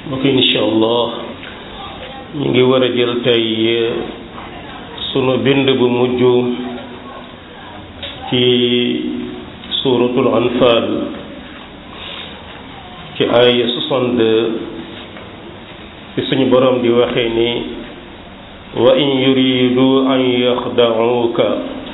mbokk yi incha allah ñu ngi war a jël tey sunu bind bu mujj ci suuratul anfal ci ay 62 ci suñu borom di waxee ni wa in yuridu an yaxda'uuka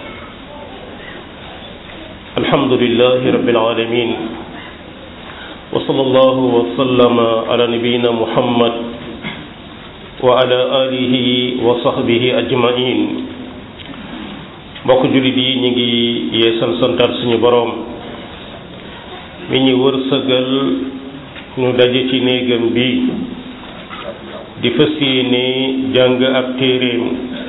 alhamdulillahi rabbil alamin wa sallallahu wa sallama ala nabiyyina muhammad wa ala alihi wa sahbihi ajmain mbokk jullit yi ñu ngi yeesal santaat suñu boroom mi ñu wërsëgal ñu daje ci néegam bi di fas yéene jàng ab téeréem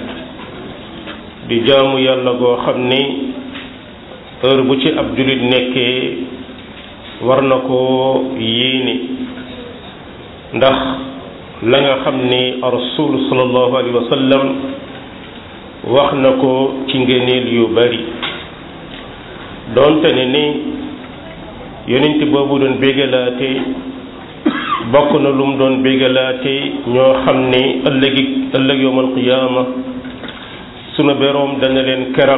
di jaamu yàlla goo xam ni heure bu ci ab jullit nekkee war na koo yéene ndax la nga xam ni rasul sallallahu alayhi wa sallam wax na ko ci ngëneel yu bari doonte ne ni yonent boobu doon bégalaate bokk na lu mu doon bégalaate ñoo xam ni ëllëgi ëllëg yowmal qiyaama sunu beroom dana leen keral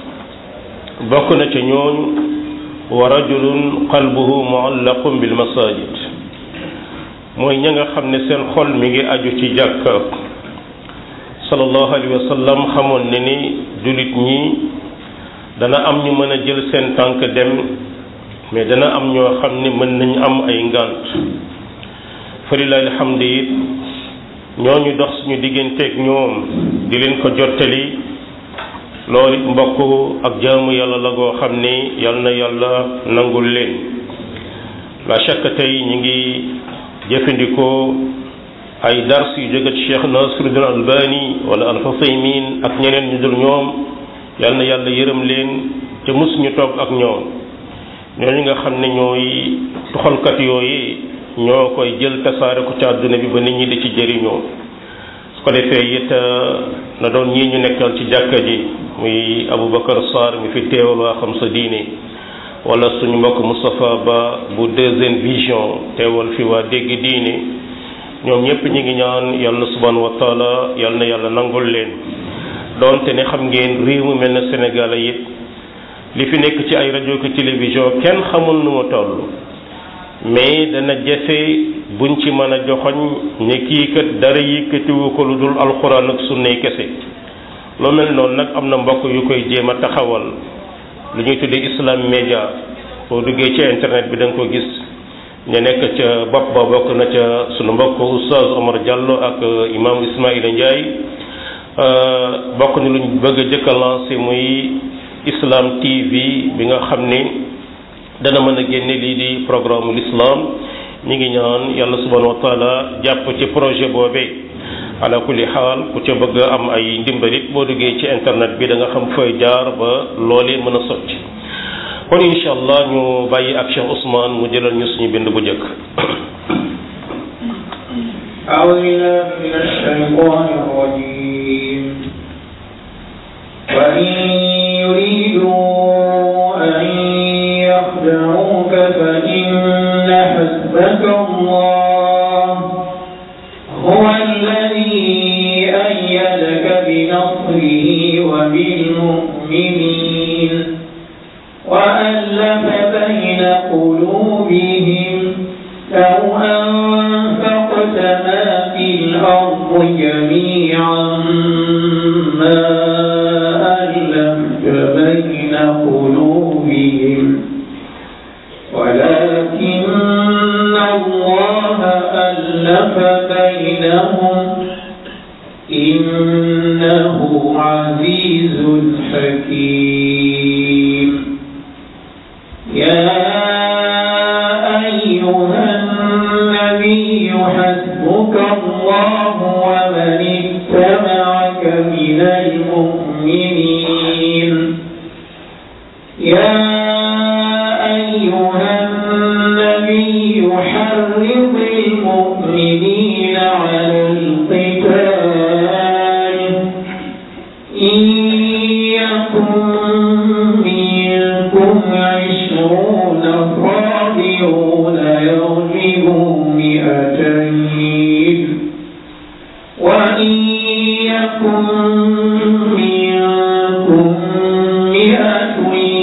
bokk na ca ñooñu wa rajulun qalbuhu muallaqun bil masajid mooy ña nga xam ne seen xol mi ngi aju ci jàkka sallallahu alayhi wa sallam xamoon ne ni jullit ñi dana am ñu mën a jël seen tànk dem mais dana am ñoo xam ne mën nañ am ay ngànt falilahi alhamdu it ñooñu dox suñu digganteeg ñoom di leen ko jottali loolu it mbokk ak jaamu yàlla la goo xam ni yal na yàlla nangul leen la chaque tey ñu ngi jëfandikoo ay dars yu jóge ci Cheikh Nasiruddin Albani wala Al-Husaymin ak ñeneen ñu dul ñoom yal na yàlla yërëm leen te mus ñu toog ak ñoom ñooñu nga xam ne ñooy tuxalkat yooyu ñoo koy jël tasaare ko ci àdduna bi ba nit ñi di ci jëriñoo su ko defee it na doon ñii ñu nekkal ci jàkka ji muy Aboubacar Sarr mi fi teewal waa xam sa diine wala suñu mbokk Moustapha Ba bu deuxième vision teewal fi waa dégg diine ñoom ñëpp ñi ngi ñaan yàlla subhanahu wa taala yàlla na yàlla nangul leen doonte ne xam ngeen réew mu mel ne Sénégal it li fi nekk ci ay rajo ki télévision kenn xamul nu mu toll mais dana jafe buñ ci mën a joxoñ ne kii kat dara yëkkatiwu ko lu dul alxuraan ak sunnay kese loo mel noonu nag am na mbokk yu koy jéem a taxawal lu ñuy tuddee islam média boo duggee ci internet bi da nga ko gis ñu nekk ca bopp ba bokk na ca sunu mbokk oustaz Omar Diallo ak imam Ismaïla Ndiaye bokk ni luñ bëgg a jëkk a lancé muy islam TV bi nga xam ni dana mën a génne lii di programme l'islam ñi ngi ñaan yàlla subhanahu wa taala jàpp ci projet boobee ala kulli xaal ku ca bëgg am ay ndimbalit boo duggee ci internet bi da nga xam fooy jaar ba loolee mën a sotti kon incha allah ñu bàyyi ak Cheikh Ousmane mu jëlal ñu suñu bind bu njëkk أعوذ بالله من الشيطان الرجيم وإن يريدوا أن يخدعوك فإن حسبك الله هو الذي أيدك بنصره وبالمؤمنين وألف بين قلوبهم لو أنفقت ما في الأرض جميعا ما ألفت بين قلوبهم ولكن الله ألف بينهم إنه عزيز حكيم يا أيها النبي حسبك الله ومن اتبعك من المؤمنين يا أيها النبي حرض المؤمنين على القتال إن يكن منكم عشرون صابرون يغلبوا مئتين فئتين وإن يكن منكم مئة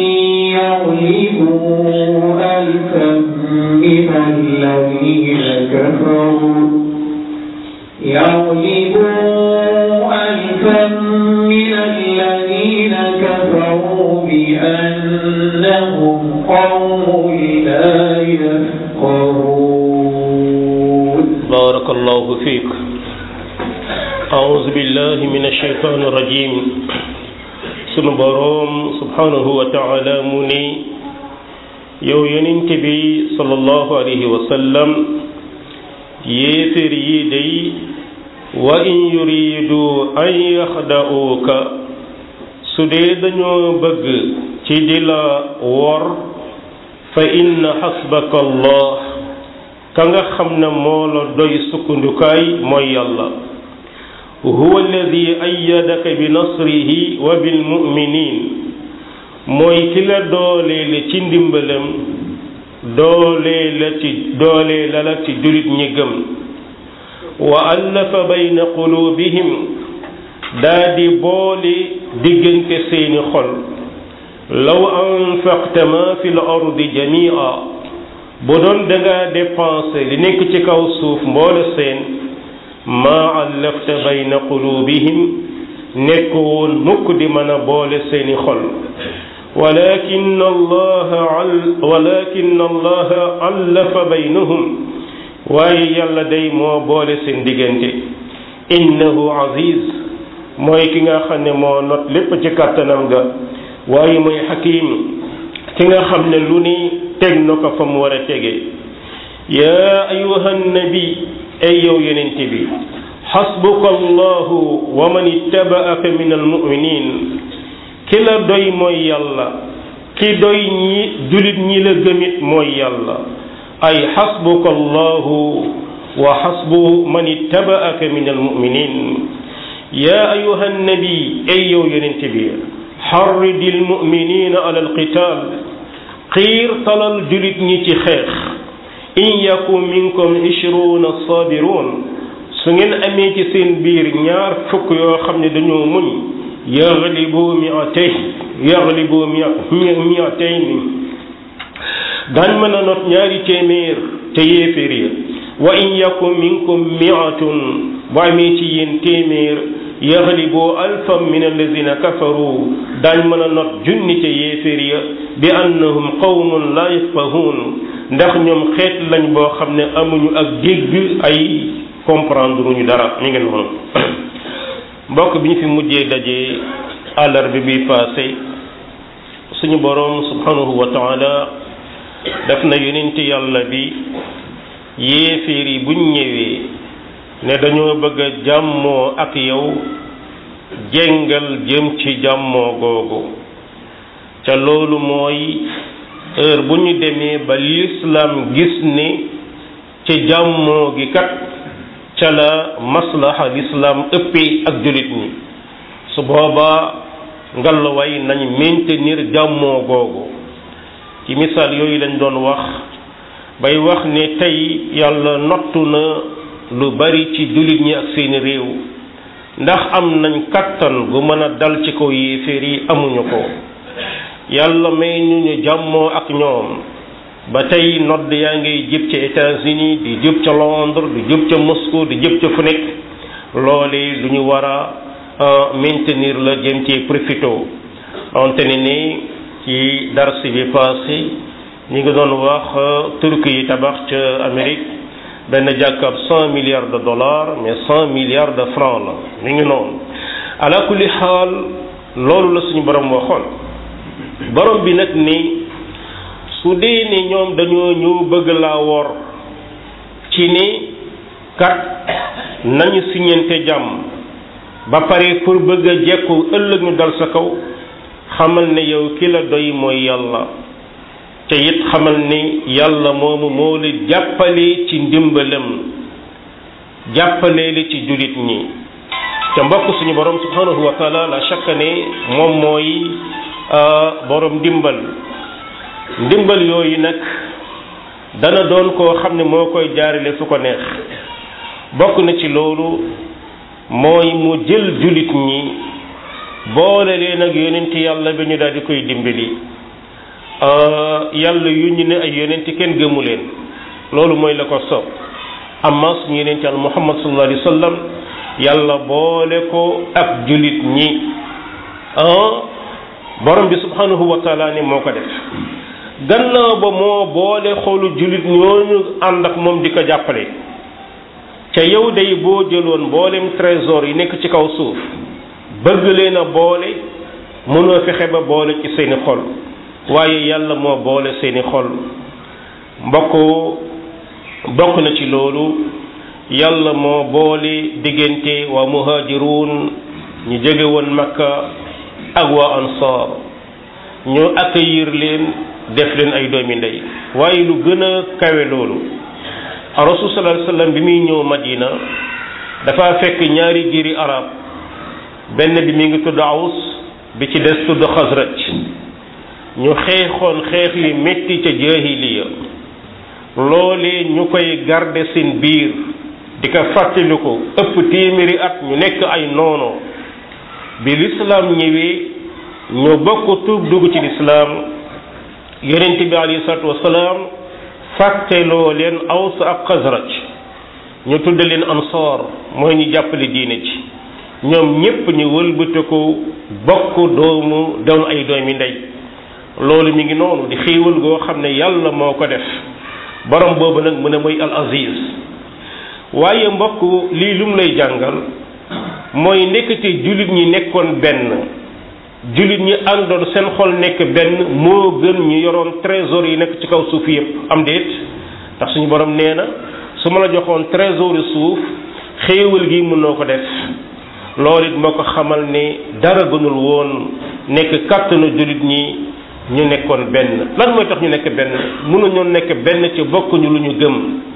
يغلبوا ألفا من الذين كفروا يغلبوا ألفا من الذين كفروا بأنهم قوم لا يفقهون بارك الله فيك أعوذ بالله من الشيطان الرجيم sunu boroom subhanahu wa taala mu ni yow yonent bi sallallahu alayhi wa sallam yéeféer yi day wa in yuridu an yaxda'uuka su dee dañoo bëgg ci di la wor fa inna xasbaka allah ka nga xam ne moo la doy sukkandukaay mooy yàlla huwa alladi ayyadaka bi nasrihi wa bil mu'minin mooy ki la dooleele ci ndimbalam dooleela ci dooleela la ci julit ñi gëm wa allafa bayna qulubihim daa di boole diggante seeni xol law anfaqta ma fi l ardi jamia bu doon dangaa dépensé li nekk ci kaw suuf mboole seen maa allafta bayna qulubihim nekk woon mukk di mën a boole seeni xol walakin allaha walakin allaha allafa baynahum waaye yàlla day moo boole seen diggante innahu aziz mooy ki nga xam ne moo not lépp ci kàttanam ga waaye mooy xakim ki nga xam ne lu ni teg na ko fa mu war a tege yaa ayuha nabi ay yow yonente bi xasbuka allahu wa man ittabaaka min almuminin ki la doy mooy yàlla ki doy ñi julit ñi la gëmit mooy yàlla ay xasbuka allahu wa xasbu man ittabaaka min almuminin yaa ayuha nabi ay yow yonente bi xarridi almuminina ala alqital xiir talal julit ñi ci xeex in yakun minkum ishruuna sabiruun su ngeen amee ci seen biir ñaar fukk yoo xam ne dañoo muñ yaglibu miatay yaglibu miatayni daañ mën a not ñaari téeméer te yéeféer ya wa in yakun minkum miatun bu amee ci yéen téeméer yaglibu alfan min alladina kafaru daañ mën a not junni te yéeféer ya bi annahum qawmun la yafqahuun ndax ñoom xeet lañ boo xam ne amuñu ak dégg ay comprendre ñu dara mi ngi noonu mbokk bi ñu fi mujjee dajee àllarba bi passé suñu boroom subhanahu wa taala def na yonent yàlla bi yéeféer yi buñ ñëwee ne dañoo bëgg a jàmmoo ak yow jéngal jëm ci jàmmoo googu ca loolu mooy heure bu ñu demee ba lislaam gis ni ci jàmmoo gi kat ca la maslaha lislaam ëppee ak jullit ñi su boobaa ngallaway nañ maintenir jàmmoo googu ci misaal yooyu lañ doon wax bay wax ne tey yàlla nottu na lu bari ci jullit ñi ak seeni réew ndax am nañ kattan gu mën a dal ci kaw yéeféer yi amuñu ko yàlla may ñu ñu jàmmoo ak ñoom ba tey nodd yaa ngay jëp ca États-Unis di jëp ca Londres di jëp ca Moscou di jëp ca fu nekk loole lu ñu war a maintenir la jëm ci profito wante ne ni ci dars bi passé ñi ngi doon wax Turquie yi tabax ca Amérique benn jàkkab cent milliards de dollars mais cent milliards de francs la mi ngi noonu ala kulli xaal loolu la suñu borom waxoon borom bi nag ni su dee ni ñoom dañoo ñëw bëgg laa wor ci ni kat nañu siñente jàmm ba pare pour bëgg a jekku ëllëg ñu dal sa kaw xamal ne yow ki la doy mooy yàlla te it xamal ni yàlla moomu moo la jàppale ci ndimbalam jàppale li ci julit ñi te mbokk suñu borom subhanahu wa taala la chaque ne moom mooy borom ndimbal ndimbal yooyu nag dana doon koo xam ne moo koy jaarale fu ko neex bokk na ci loolu mooy mu jël julit ñi boole leen ak yonent yàlla bi ñu daal di koy dimbali yàlla yu ñu ne ay yonent kenn gëmu leen loolu mooy la ko soob amma suñu yonent yàlla muhammad sallallahu alayhi wa sallam yàlla boole ko ak julit ñi borom bi subhanahu wa taala ne moo ko def gannaaw ba moo boole xoolu julit ñooñu ànd ak moom di ko jàppale ca yow day boo jëloon mboolem trésor yi nekk ci kaw suuf bëgg leen a boole mënoo fexe ba boole ci seeni xol waaye yàlla moo boole seeni xol mbokk bokk na ci loolu yàlla moo boole diggante waa muhaajiruun ñu jóge woon makka ak waa ansaar ñu accueillir leen def leen ay doomi ndey waaye lu gën a kawe loolu rasul sallallahu alayhi wasallam bi muy ñëw madina dafa fekk ñaari giiri arab benn bi mi ngi tudd aws bi ci des tudd xasraj ñu xeexoon xeex yu metti ca jaahiliya loolee ñu koy garde seen biir di ko fàttaliku ëpp téeméeri at ñu nekk ay noono bi lislaam ñëwee ñu bokk tuub dugg ci lislaam yonent bi alayhi salaatu wasalaam fàtteloo leen aws ak xasraj ñu tudd leen ansaar mooy ñu jàppale diine ci ñoom ñépp ñu wëlbatiku bokk doomu doon ay doomi ndey loolu mi ngi noonu di xéewal goo xam ne yàlla moo ko def borom boobu nag mu ne mooy al aziz waaye mbokk lii lu mu lay jàngal mooy nekkati jullit ñi nekkoon benn jullit ñi àndoon seen xol nekk benn moo gën ñu yoroon trésor yi nekk ci kaw suuf yépp am déet ndax suñu borom nee na su ma la joxoon trésor yi suuf xéewal gi mënoo ko def loolu it moo ko xamal ne dara gënul woon nekk kàttanu jullit ñi ñu nekkoon benn lan mooy tax ñu nekk benn mënuñoo nekk benn ci bokkuñu lu ñu gëm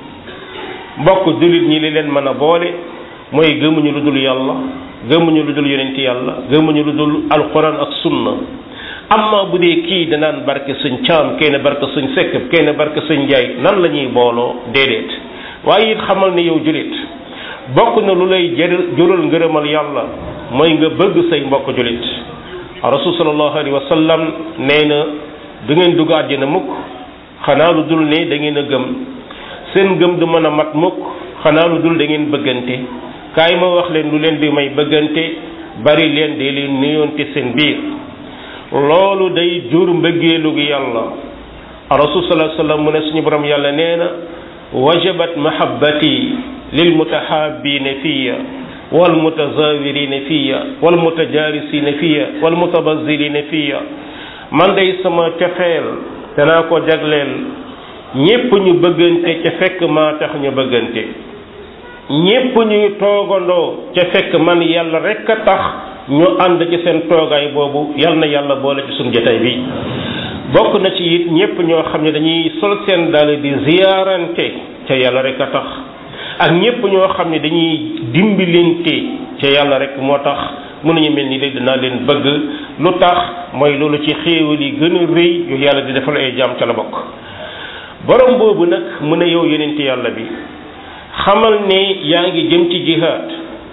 mbokk jullit ñi li leen mën a boole mooy gëmuñu lu dul yàlla gëmuñu lu dul yonent yàlla gëmuñu lu dul alquran ak sunna amma bu dee kii danaan barke sëñ caam kenn barke sëñ sekk kenn barke sëñ njaay nan la ñuy booloo déedéet waaye it xamal ne yow jullit bokk na lu lay jëral jural ngërëmal yàlla mooy nga bëgg say mbokk jullit rasul sallallahu alayhi wa sallam nee na du ngeen dugg àjjana mukk xanaa lu dul ne da ngeen a gëm seen gëm du mën a mat mukk xanaa lu dul da ngeen bëggante kaay ma wax leen lu leen di may bëggante bari leen de leen nuyoonte seen biir loolu day jur mbëggeelu gi yàlla rasul sallallahu alayhi wa sallam mu ne suñu borom yàlla nee na wajabat mahabbati lil mutahabbiina fiya wal mutazawirina fiya wal mutajarisina fiya wal mutabazilina fiya man day sama cofeel danaa ko jagleel ñépp ñu bëggante ca fekk maa tax ñu bëggante ñépp ñuy toogandoo ca fekk man yàlla rekk a tax ñu ànd ci seen toogaay boobu yal na yàlla boole ci suñu jotaay bi bokk na ci it ñépp ñoo xam ne dañuy sol seen dàll di ziyaarante ca yàlla rekk a tax ak ñépp ñoo xam ne dañuy dimbilante ca yàlla rek moo tax mënuñu mel ni léegi dinaa leen bëgg lu tax mooy loolu ci xéewal yi gën a rëy yu yàlla di defal ay jaam ca la bokk borom boobu nag mu ne yow yonent yàlla bi xamal ne yaa ngi jëm ci jihaad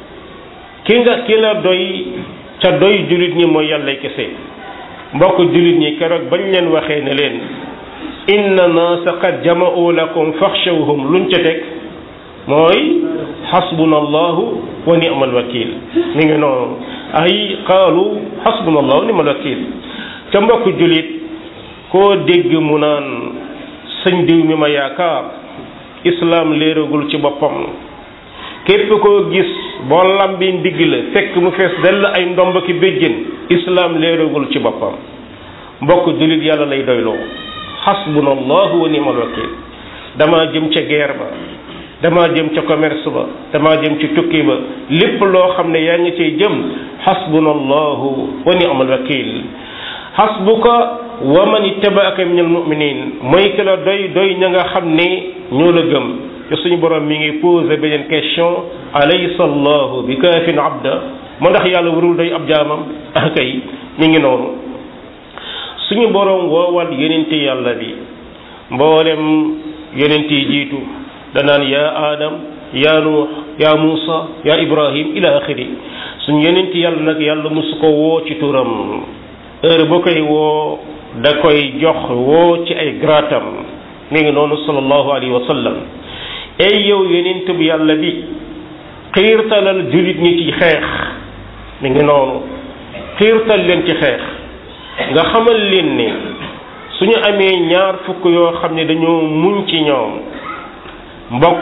ki nga ki la doy ca doy jullit ñi mooy yàlla kese mbokk jullit ñi keroog bañ leen waxee ne leen inna naasa qad jama'u lakum faxshawhum luñ ca teg mooy xasbuna allahu wa ni'mal wakil mi ngi noonu ay qaalu xasbuna allahu wa ni'mal wakil ca mbokk jullit koo dégg mu naan sëñ diw mi ma yaakaar islaam léeragul ci boppam képp koo gis boo lambi ndigg la fekk mu fees dell ay ndomb ki béjjén islaam léeragul ci boppam mbokk jullit yàlla lay doyloo xasbuna allahu wa ni'mal wakil dama jëm ca guerre ba damaa jëm ca commerce ba damaa jëm ci tukki ba lépp loo xam ne yaa ngi cay jëm xasbuna allahu wa ni'mal wakil xasbuka wa man ittabaaka min almuminin mooy ki la doy doy ña nga xam ne ñoo la gëm te suñu borom mi ngi posé beneen question alaysa allahu bi kaafin abda moo ndax yàlla warul doy ab jaamam ah kay mi ngi noonu suñu borom woowal yonente yàlla bi mboolem yonent yi jiitu danaan yaa adam yaa nuux yaa muusa yaa ibrahim ila axiri suñ yonent yàlla nag yàlla musu ko woo ci turam heure boo koy woo da koy jox woo ci ay gratam mi ngi noonu sallallahu alayhi wa sallam ay yow yonent bu yàlla bi xiirtalal julit ñi ci xeex mi ngi noonu xiirtal leen ci xeex nga xamal leen ni suñu amee ñaar fukk yoo xam ne dañoo muñ ci ñoom mbokk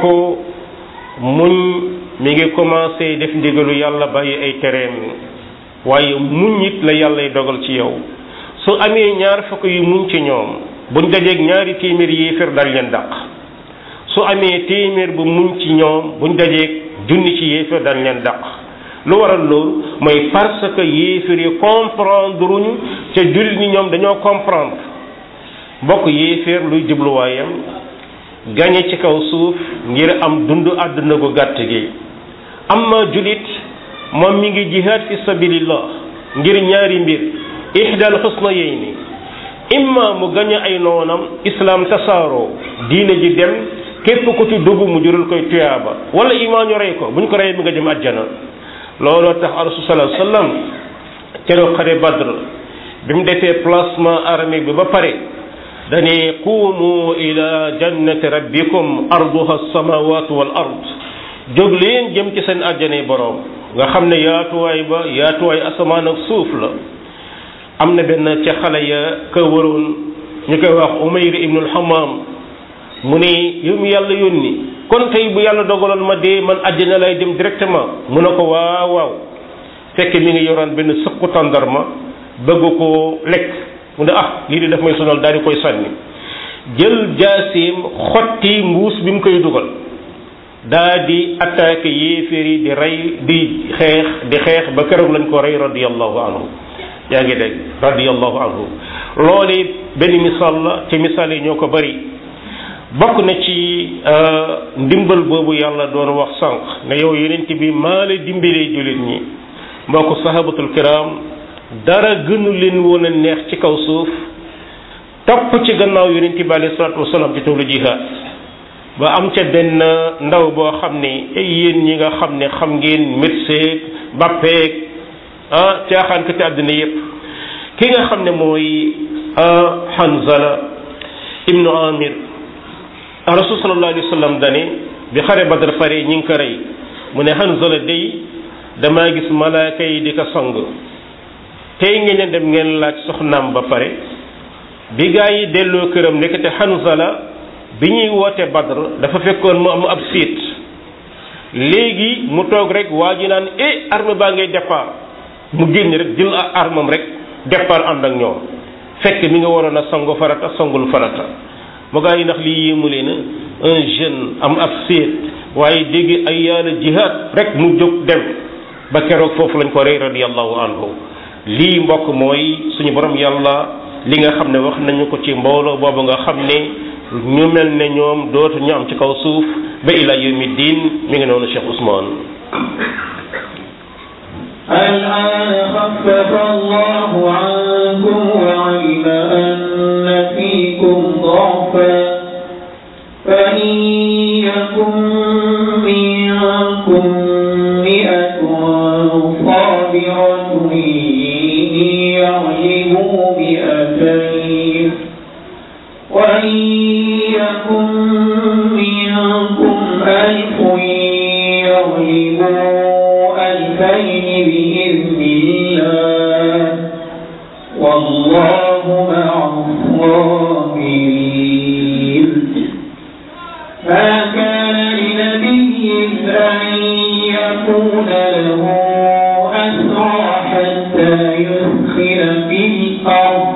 muñ mi ngi commencé def ndigalu yàlla bàyyi ay tereem waaye muñ it la yàllay dogal ci yow su amee ñaar fukk yu muñ ci ñoom buñ dajeeg ñaari téeméer yéeféer dal leen dàq su amee téeméer bu muñ ci ñoom buñ dajeeg junni ci yéeféer dal leen dàq lu waral loolu mooy parce que yéeféer yi comprendre uñu ca jullit ñi ñoom dañoo comprendre mbokk yéeféer luy jubluwaayam gañe ci kaw suuf ngir am dund àdduna gu gàtt gi amma julit moom mi ngi jihaad fi sabilillah ngir ñaari mbir ihdal xusnayayni imma mu gañe ay noonam islam tasaaroo diine ji dem képp ku ci dugg mu jural koy tuyaaba wala imaa ñu rey ko buñ ko reyee mi nga jëm àjjana looloo tax rasul sallallahu alayhi wasallam keroog xare badr bi mu defee placement armée bi ba pare dani quumu ila jannati rabbikum arduha as-samawatu wal ard jóg leen jëm ci seen àjjane boroom nga xam ne yaatuwaay ba yaatuwaay asamaan ak suuf la am na benn ca xale ya ka waroon ñu koy wax umayr ibnul hamam mu ne yow mi yàlla yónni kon tey bu yàlla dogaloon ma dee man àjjana lay dem directement mu ne ko waaw waaw fekk mi ngi yoraan benn sëqu tàndarma bëgg ko lekk mu ne ah lii di daf may sonal daal di koy sànni jël jaaseem xotti mbuus bi mu koy dugal daa di attaqué yéeféer yi di rey di xeex di xeex ba keroog lañ ko rey radiyallahu anhu yaa ngi dégg radiyallahu anhu loolu benn misaal la ci misaal yi ñoo ko bari bokk na ci ndimbal boobu yàlla doon wax sànq ne yow yonent bi maa la dimbalee jullit ñi mbokk sahabatul kiram dara gënu leen woon a neex ci kaw suuf topp ci gannaaw yonent bi alayhi salaatu wasalaam ci toolu jihaad ba am ca benn ndaw boo xam ne ay yéen ñi nga xam ne xam ngeen médecin bappeeg ah caaxaan ko ci àddina yépp ki nga xam ne mooy Hanzala ibnu Amir rasul sallallahu alayhi wa sallam dane bi xare Badr pare ñi ngi ko rey mu ne Hanzala day damaa gis malaaka yi di ko sang tey ngeen ne dem ngeen laaj soxnaam ba pare bi gaa yi delloo këram nekkate Hanzala bi ñuy woote Badr dafa fekkoon mu am ab siit léegi mu toog rek waa ji naan eh arme baa ngay départ mu génn rek jël armam rek départ ànd ak ñoom fekk mi nga waroon a sangu farata sangul farata mu gaa yi ndax lii yéemu leen un jeune am ab siit waaye dégg ay yàlla jihaad rek mu jóg dem ba keroog foofu lañ ko rey radiyallahu anhu lii mbokk mooy suñu borom yàlla li nga xam ne wax nañu ko ci mbooloo boobu nga xam ne ñu mel ne ñoom dootu ñu am ci kaw suuf ba ila yawmi diin mi ngi noonu Cheikh Ousmane الآن خفف الله عنكم وعلم أن فيكم ضعفا فإن يكن منكم مئة صابرة يغلبوا مئتين وإن يكن منكم ألف يغلبوا ألفين بإذن الله والله مع الصابرين ما كان لنبي أن يكون له أسرى حتى يسخن في الأرض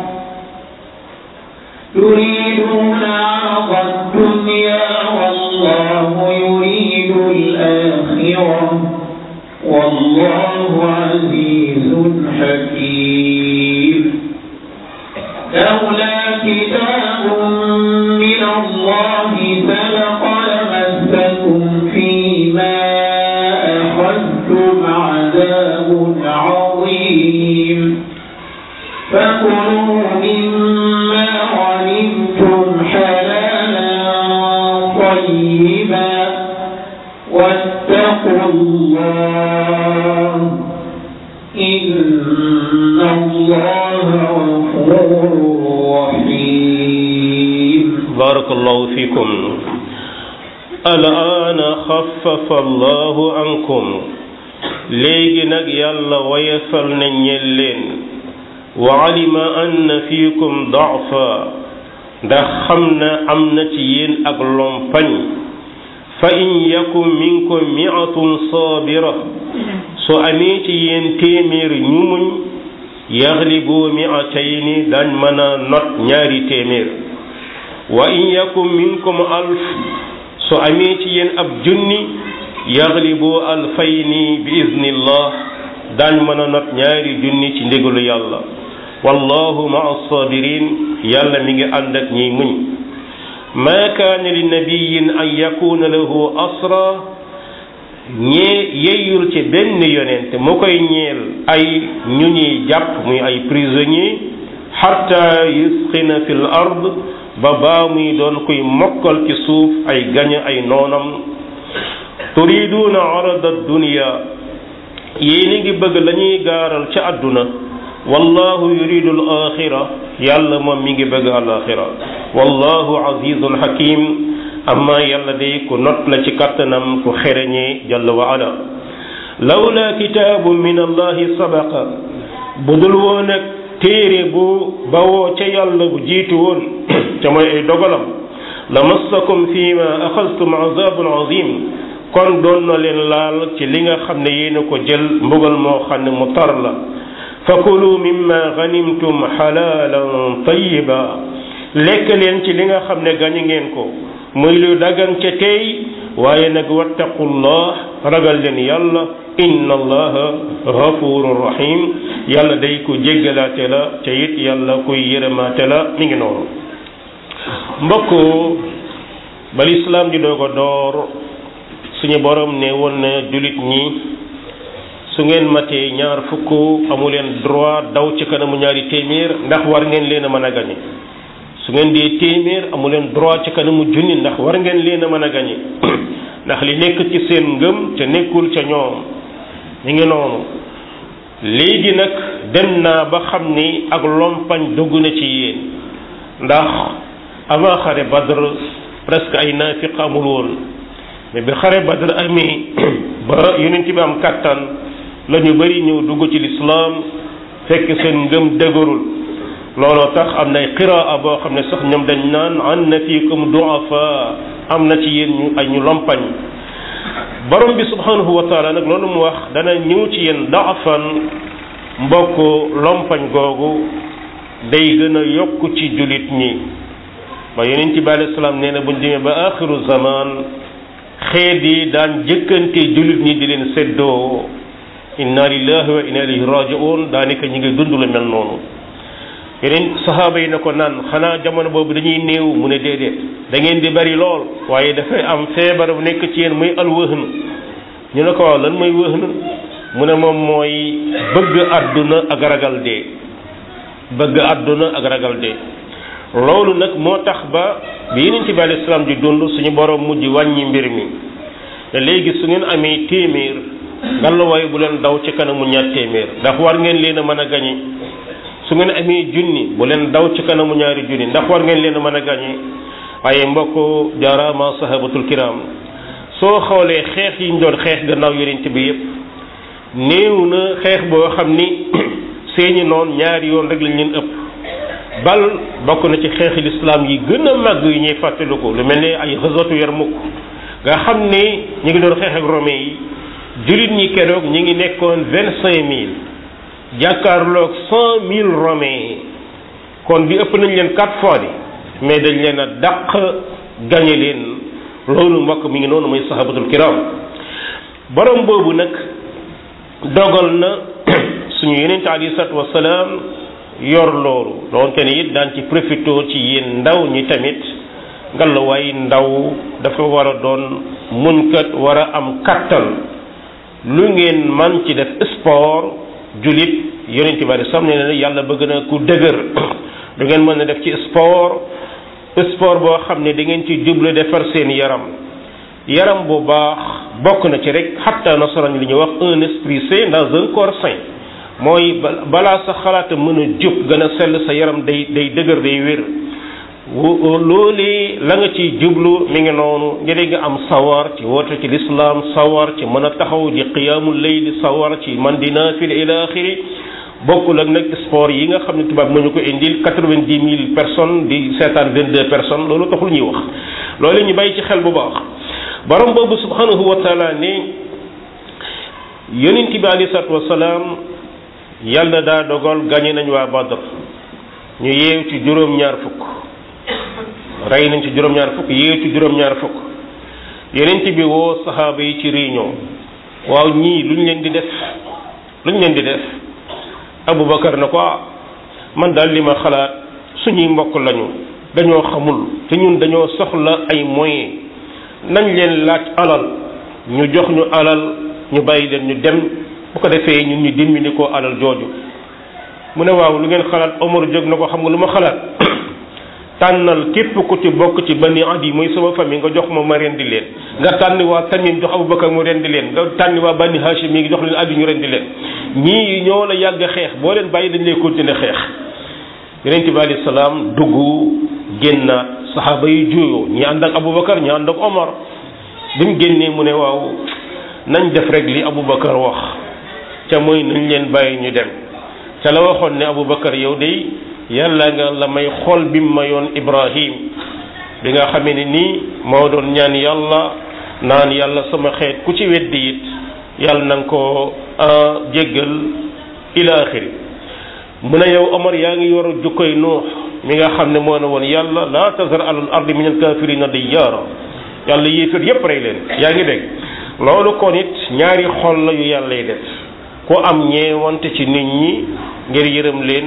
تريدون عرض الدنيا والله يريد الآخرة والله عزيز حكيم لولا كتاب من الله سبق لمسكم فيما أخذتم عذاب عظيم فكلوا مما غنمتم حلالا واتقوا الله إن الله غفور رحيم بارك الله فيكم الآن خفف الله عنكم léegi nag yàlla wayefal na ñel leen wa alima anna fiikum daafa ndax xam na am na ci yéen ak lompañ fa in yakum minkum miatun saabira su amee ci yéen téeméer ñu muñ yaxlibu miatayni dañ mën a not ñaari téeméer wa in yakum minkum alf su amee ci yéen ab junni yaxlibu alfayni bi iznillah dañ mën a not ñaari junni ci ndigalu yàlla wallahu maa sabirin yàlla mi ngi ànd ak ñiy muñ ma kaana li nabiyin an yakuna lahu asra ñee yeyul ci benn yonent mu koy ñeel ay ñu ñuy jàpp muy ay prisonnier xatta yusqina fi l ard ba baa muy doon kuy mokkal ci suuf ay gañe ay noonam turiduuna arada dunya yéen ngi bëgg la ñuy gaaral ca àdduna wallahu yuridu al axira yàlla moom mi ngi bëgg al axira wallahu azizun hakim amma yàlla day ku not la ci kattanam ku xereñee jalla wa ala lawla kitaabu min allahi sabaqa bu dul woon ak téere bu bawoo ca yàlla bu jiitu woon ca mooy ay dogalam la massakum fi ma axastum azabun azim kon doon na leen laal ci li nga xam ne yéen a ko jël mbugal moo xam ne mu tar la fakulu mimma ganimtum xalaalan tayiba lekk leen ci li nga xam ne gañe ngeen ko muy lu dagan ca tey waaye nag wattaqullah ragal leen yàlla inna allaha gafurun rahim yàlla day ku jéggalaate la ca it yàlla kuy yërëmaate la mi ngi noonu mbokk bal islaam di doog a door suñu borom ne woon na julit ñi su ngeen matee ñaar fukk amu leen droit daw ci kanamu ñaari téeméer ndax war ngeen leen a mën a gañe su ngeen dee téeméer amu leen droit ci kanamu junni ndax war ngeen leen a mën a gañe ndax li nekk ci seen ngëm ca nekkul ca ñoom ñu ngi noonu léegi nag dem naa ba xam ni ak lompañ dugg na ci yéen ndax avant xare badr presque ay naafiq amul woon mais bi xare badr amee ba yonent bi am kàttan la ñu bari ñëw dugg ci lislaam fekk seen ngëm dëgërul looloo tax am na ay qiraa boo xam ne sax ñoom dañ naan an na fiikum duafa am na ci yéen ñu ay ñu lompañ borom bi subhanahu wa taala nag loolu mu wax dana ñëw ci yéen daafan mbokk lompañ googu day gën a yokk ci julit ñi ba yonent bi alayhi salaam nee na buñ demee ba axiru zaman xeet yi daan jëkkante julit ñi di leen seddoo inna lillahi wa inna ilayhi raji'un daanaka ñi ngi dund lu mel noonu yeneen saxaaba yi na ko naan xanaa jamono boobu dañuy néew mu ne déedéet da ngeen di bari lool waaye dafay am feebar bu nekk ci yéen muy alwëhn ñu ne ko waaw lan mooy wëhn mu ne moom mooy bëgg àdduna ak ragal dee bëgg àdduna ak ragal dee loolu nag moo tax ba bi yeneen ci bi alayhi salaam di dund suñu borom mujj wàññi mbir mi te léegi su ngeen amee téeméer ngallaawaay bu leen daw ci kanamu ñaar téeméer ndax war ngeen leen a mën a gañe su ngeen amee junni bu leen daw ci kanamu ñaari junni ndax war ngeen leen a mën a gañe waaye mbokk jaaraama sahabatul kiram soo xoolee xeex yi ñu doon xeex gannaaw yonent bi yépp néew na xeex boo xam ni seeni noon ñaari yoon rek lañ leen ëpp bal bokk na ci xeexi lislaam yi gën a màgg yi ñuy fàttaliku lu mel ne ay xasatu Yarmuk nga xam ne ñu ngi doon xeex ak romain yi jullit ñi keroog ñi ngi nekkoon vingt cinq mille jàkkaarloog cent mille romains kon bi ëpp nañ leen quatre fois di mais dañ leen a dàq gañe leen loolu mbokk mi ngi noonu mooy sahabatul kiram borom boobu nag dogal na suñu yeneen alayhi salaatu wasalaam yor loolu doonte ne it daan ci profité ci yéen ndaw ñi tamit ngalawaay ndaw dafa war a doon munkat war a am kattan lu ngeen man ci def sport julit yonent bi sam ne ne yàlla bëgg na ku dëgër du ngeen mën a def ci sport sport boo xam ne da ngeen ci jublu defar seen yaram yaram bu baax bokk na ci rek xatta nasaraan li ñuy wax un esprit sain dans un corps sain mooy balaa sa xalaata mën a jub gën a sell sa yaram day day dëgër day wér loolu la nga ciy jublu mi ngi noonu ngir nga am sawar ci woote ci lislaam sawar ci mën a taxaw di qiyaamul layli sawar ci man di naafila ila axiri bokkul ak nag sport yi nga xam ne tubaab nañu ko indil quatre-vingt-dix mille personnes di seetaan vingt-deux personnes loolu taxul ñuy wax loolu ñu bàyyi ci xel bu baax borom boobu subhanahu wa taala ne yonent bi alayhi salaatu wasalaam yàlla daa dogal gañe nañ waa Badr ñu yeew ci juróom-ñaar fukk rey nañ ci juróom-ñaar fukk yeew ci juróom-ñaar fukk yonent bi woo saxaaba yi ci réunion waaw ñii luñ leen di def luñ leen di def Aboubacar na ko man daal li ma xalaat suñuy mbokk lañu dañoo xamul te ñun dañoo soxla ay moyens nañ leen laaj alal ñu jox ñu alal ñu bàyyi leen ñu dem bu ko defee ñun ñu dimbali ko alal jooju mu ne waaw lu ngeen xalaat Omar jóg na ko xam nga lu ma xalaat tànnal képp ku ci bokk ci bani adi mooy sama famille nga jox ma ma rendi leen nga tànn waa Tamim jox Aboubacar mu rendi leen nga tànn waa bani Hachim mi ngi jox leen adi ñu rendi leen ñii ñoo la yàgg xeex boo leen bàyyi dañ lay continuer xeex yonent bi alayhi salaam dugg génnaat saxaaba yi juuyoo ñi ànd ak Aboubacar ñi ànd ak Omar bi mu génnee mu ne waaw nañ def rek li Aboubacar wax ca mooy nañ leen bàyyi ñu dem ca la waxoon ne Aboubacar yow de yàlla nga la may xol bi mu mayoon Ibrahim bi nga xamee ne nii moo doon ñaan yàlla naan yàlla sama xeet ku ci weddi it yàlla na nga ko jéggal ila axiri mu ne yow Omar yaa ngi yor jukkoy Nuux mi nga xam ne moo ne woon yàlla laa tazar alal ardi min alkafirina diyyaara yàlla yéefar yépp rey leen yaa ngi dégg loolu kon it ñaari xol la yu yàlla yi def ku am ñeewante ci nit ñi ngir yërëm leen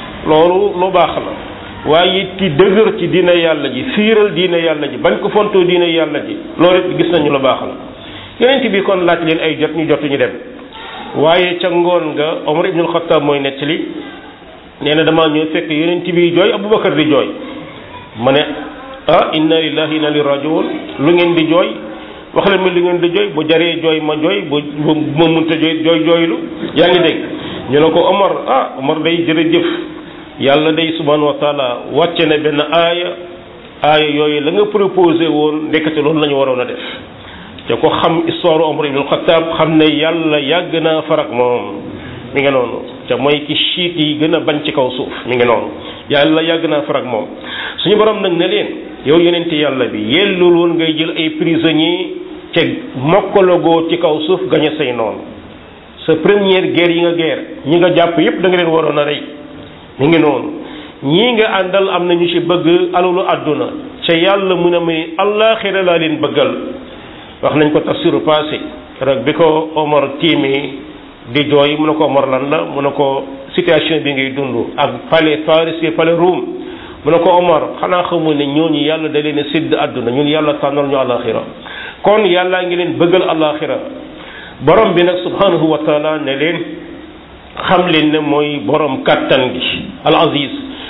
loolu lu baax la waaye it ki dëgër ci diina yàlla ji fiiral diina yàlla ji bañ ko fontoo diina yàlla ji loolu it gis nañu lu baax la yonent bi kon laaj leen ay jot ñu jot ñu dem waaye ca ngoon nga Omar ibnul Xattaab mooy nettali nee na damaa ñëw fekk yonent bi jooy Aboubacar di jooy ma ne ah inna lillahi inna ilayhi rajiun lu ngeen di jooy wax leen ma lu ngeen di jooy bu jaree jooy ma jooy bu bu ma munta jooy jooy jooylu yaa ngi dégg ñu ne ko Omar ah Omar day jërëjëf yàlla day subhanahu wa taala wàcce na benn aaya aaya yooyu la nga proposé woon ndekete loolu la ñu waroon a def te ko xam histoire Omar ibn Khattab xam ne yàlla yàgg naa farak moom mi ngi noonu te mooy ki chiit yi gën a bañ ci kaw suuf mi ngi noonu yàlla yàgg naa farak moom suñu borom nag ne leen yow yonent yàlla bi yellul woon ngay jël ay prisonniers te mokkalagoo ci kaw suuf gañe say noonu sa première guerre yi nga guerre ñi nga jàpp yépp da nga leen waroon a rey mi ngi noonu ñii nga àndal am na ñu ci bëgg alalu àdduna ca yàlla mu ne muy allaaxira laa leen bëggal wax nañ ko tafsiru passé rek bi ko Omar tiimee di jooy mu ne ko Omar lan la mu ne ko situation bi ngay dund ak palais Faris palais Rome mu ne ko Omar xanaa xamul ne ñooñu yàlla da leen a sédd àdduna ñun yàlla tànnal ñu àllaaxira kon yàllaa ngi leen bëggal àllaaxira borom bi nag subhanahu wa taala ne leen xam leen ne mooy borom kàttan gi al aziz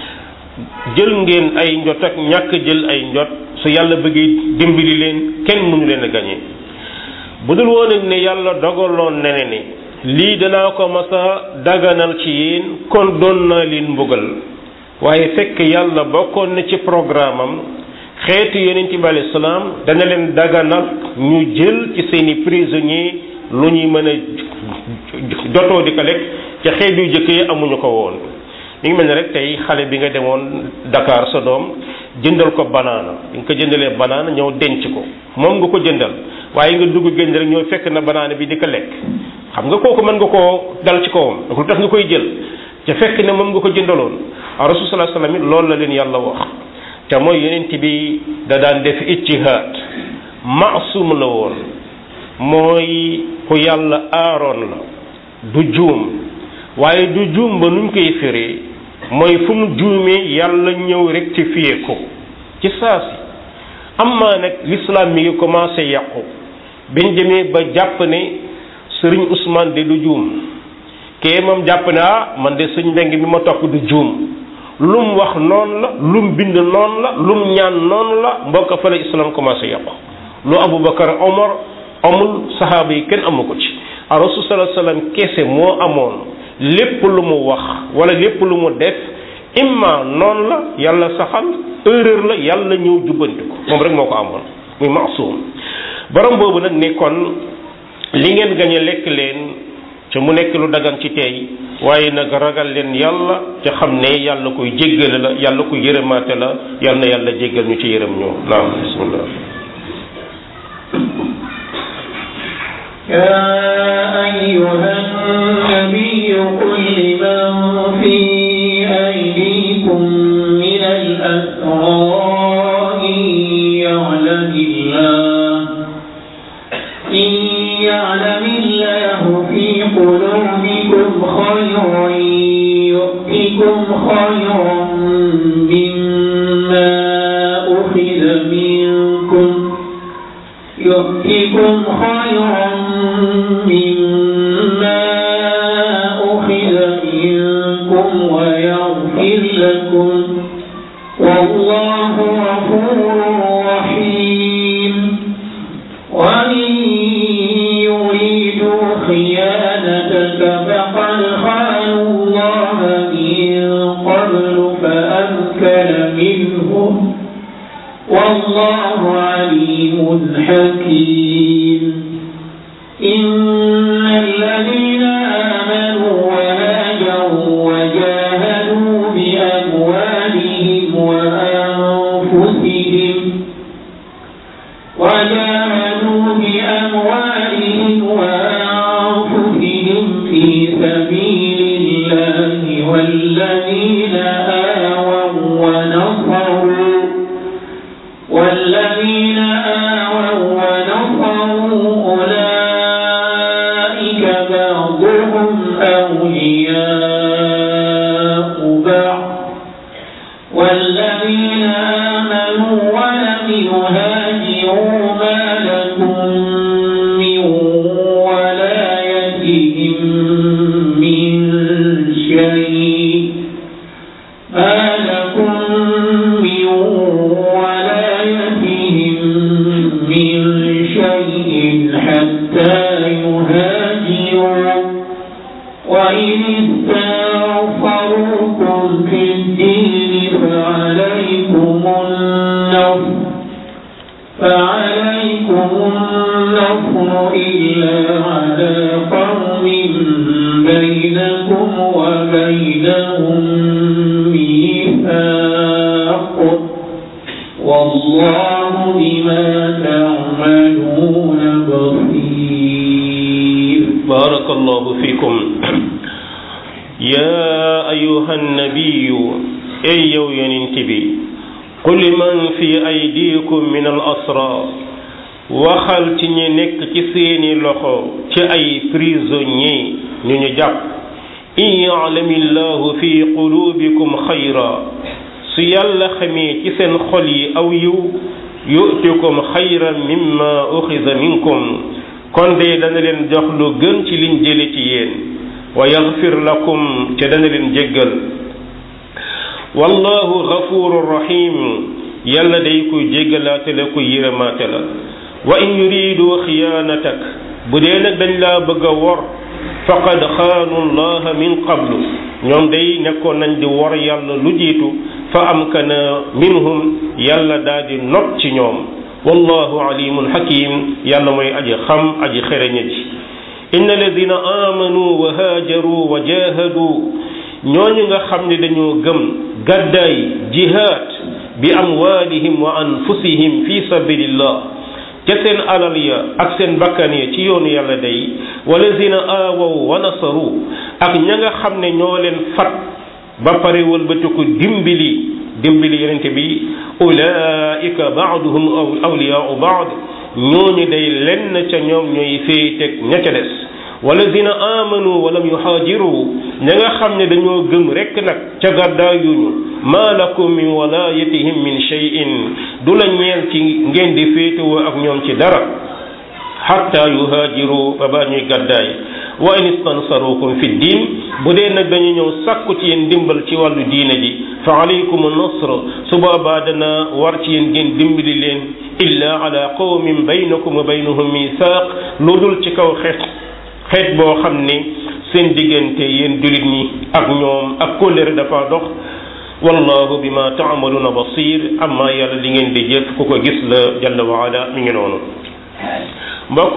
jël ngeen ay njot ak ñàkk jël ay njot su yàlla bëggee dimbali leen kenn mënu leen a gañe bu dul woon ne yàlla dogaloon ne ne ni lii danaa ko masa daganal ci yéen kon doon naa leen mbugal waaye fekk yàlla bokkoon na ci programme am xeetu yonent bi alayhi salaam dana leen daganal ñu jël ci seeni prisonniers lu ñuy mën a jotoo di ko lekk ca xeet yu jëkk yi amuñu ko woon mi ngi mel ne rek tey xale bi nga demoon Dakar sa doom jëndal ko banaana bi nga ko jëndalee banaana ñëw denc ko moom nga ko jëndal waaye nga dugg génn rek ñoo fekk na banaana bi di ko lekk xam nga kooku mën nga koo dal ci kawam lu tax nga koy jël ca fekk ne moom nga ko jëndaloon a rasul sallallahu alayhi wasallam loolu la leen yàlla wax te mooy yonent bi da daan def ijtihaad maasum la woon mooy ku yàlla aaroon la du juum waaye du juum ba nuñ koy firee mooy fu mu juumee yàlla ñëw rectifier ko ci saasi amma nag l'islam mi ngi commencé yàqu biñ demee ba jàpp ne sëriñ Ousmane de du juum kee moom jàpp ne ah man de sëñ mbeng bi ma topp du juum lum wax noonu la lum bind noonu la lum ñaan noonu la mbokk fa la islam commencé yàqu lu Aboubacar Omar amul saxaaba yi kenn amu ko ci a rasul sallallahu alayhi wasallam kese moo amoon lépp lu mu wax wala lépp lu mu def imma noonu la yàlla saxal erreur la yàlla ñëw jubbanti ko moom rek moo ko amoon muy maasum borom boobu nag ne kon li ngeen gañe lekk leen ca mu nekk lu dagan ci tey waaye nag ragal leen yàlla ca xam ne yàlla koy jéggale la yàlla koy yërëmaate la yàlla na yàlla jéggal ñu ci yërëm ñu naam bismillah يا أيها النبي قل لمن في أيديكم من الأسرى إن يعلم الله إن يعلم الله في قلوبكم خيرا يؤتكم خيرا مما أخذ منكم يؤتكم خيرا مما أخذ منكم ويغفر لكم والله غفور رحيم وإن يريدوا خيانتك فقد خانوا الله من قبل فأمكن منهم والله عليم حكيم إن الذين آمنوا وهاجروا وجاهدوا بأموالهم وأنفسهم وجاهدوا بأموالهم وأنفسهم في سبيل الله والذين آووا ونصروا والذين آووا ونصروا أولئك بعضهم أولياء بعض والذين آمنوا ولم يهاجروا ما لكم من ولايتهم من شيء ما لكم من ولايتهم من شيء حتى يهاجروا وإن استغفروكم في الدين فعليكم النصر فعليكم النصر إلا على قوم بينكم وبينهم ميثاق والله بما تعملون بصير بارك الله فيكم يا أيها النبي أي يو ينتبي قل من في أيديكم من الأسرى waxal ci ñi nekk ci seeni loxo ci ay prisonnier ñu ñu jàpp in yaalami llahu fi qulubikum xayra su yàlla xamee ci seen xol yi aw yiw yu'tikum xayran mimma uxida minkum kon de dana leen jox lu gën ci liñ jële ci yéen wa yaxfir lakum te dana leen jéggal wallahu gafuru rahim yàlla day kuy jéggalaate la kuy yërëmaate la wa in yuridu xiyaanatak bu dee nag dañ laa bëgg a wor faqad xaanu llaha min qablu ñoom day nekkoon nañ di wor yàlla lu jiitu fa amkana minhum yàlla daal di not ci ñoom wallahu alimun hakim yàlla mooy aji xam aji xereñe ji inna alladina amanu wa haajaru wa jahadu ñooñu nga xam ne dañoo gëm gàddaay jihaad bi amwalihim wa anfusihim fi sabilillah ca seen alal ya ak seen bakkan ya ci yoonu yàlla day walladina aawaw wa nasaru ak ña nga xam ne ñoo leen fat ba pare wëlbatiku dimbali dimbali yonente bi ulaika baaduhum awliyaau baad ñooñu day lenn ca ñoom ñooy féeteg ña ca des walladina amanu walam yuhaajiru ña nga xam ne dañoo gëm rekk nag ca gàddaayuñu ma lakum min walayatihim min shay'in du la ñeel ci ngeen di féetewoo ak ñoom ci dara xatta yuhaajiru ba baa ñuy gàddaay wa in istansarukum fi diin bu dee nag dañu ñëw sàkku ci yéen dimbal ci wàllu diine ji fa alaykum nasr su boobaa dana war ci yéen ngeen dimbali leen illa ala qawmin baynakum wa baynahum misaaq lu dul ci kaw xeet xeet boo xam ne seen diggante yéen jullit ñi ak ñoom ak kóllëre dafa dox wallahu bima taamaluuna basir amma yàlla li ngeen di jëf ku ko gis la jalla wa ala mi ngi noonu mbokk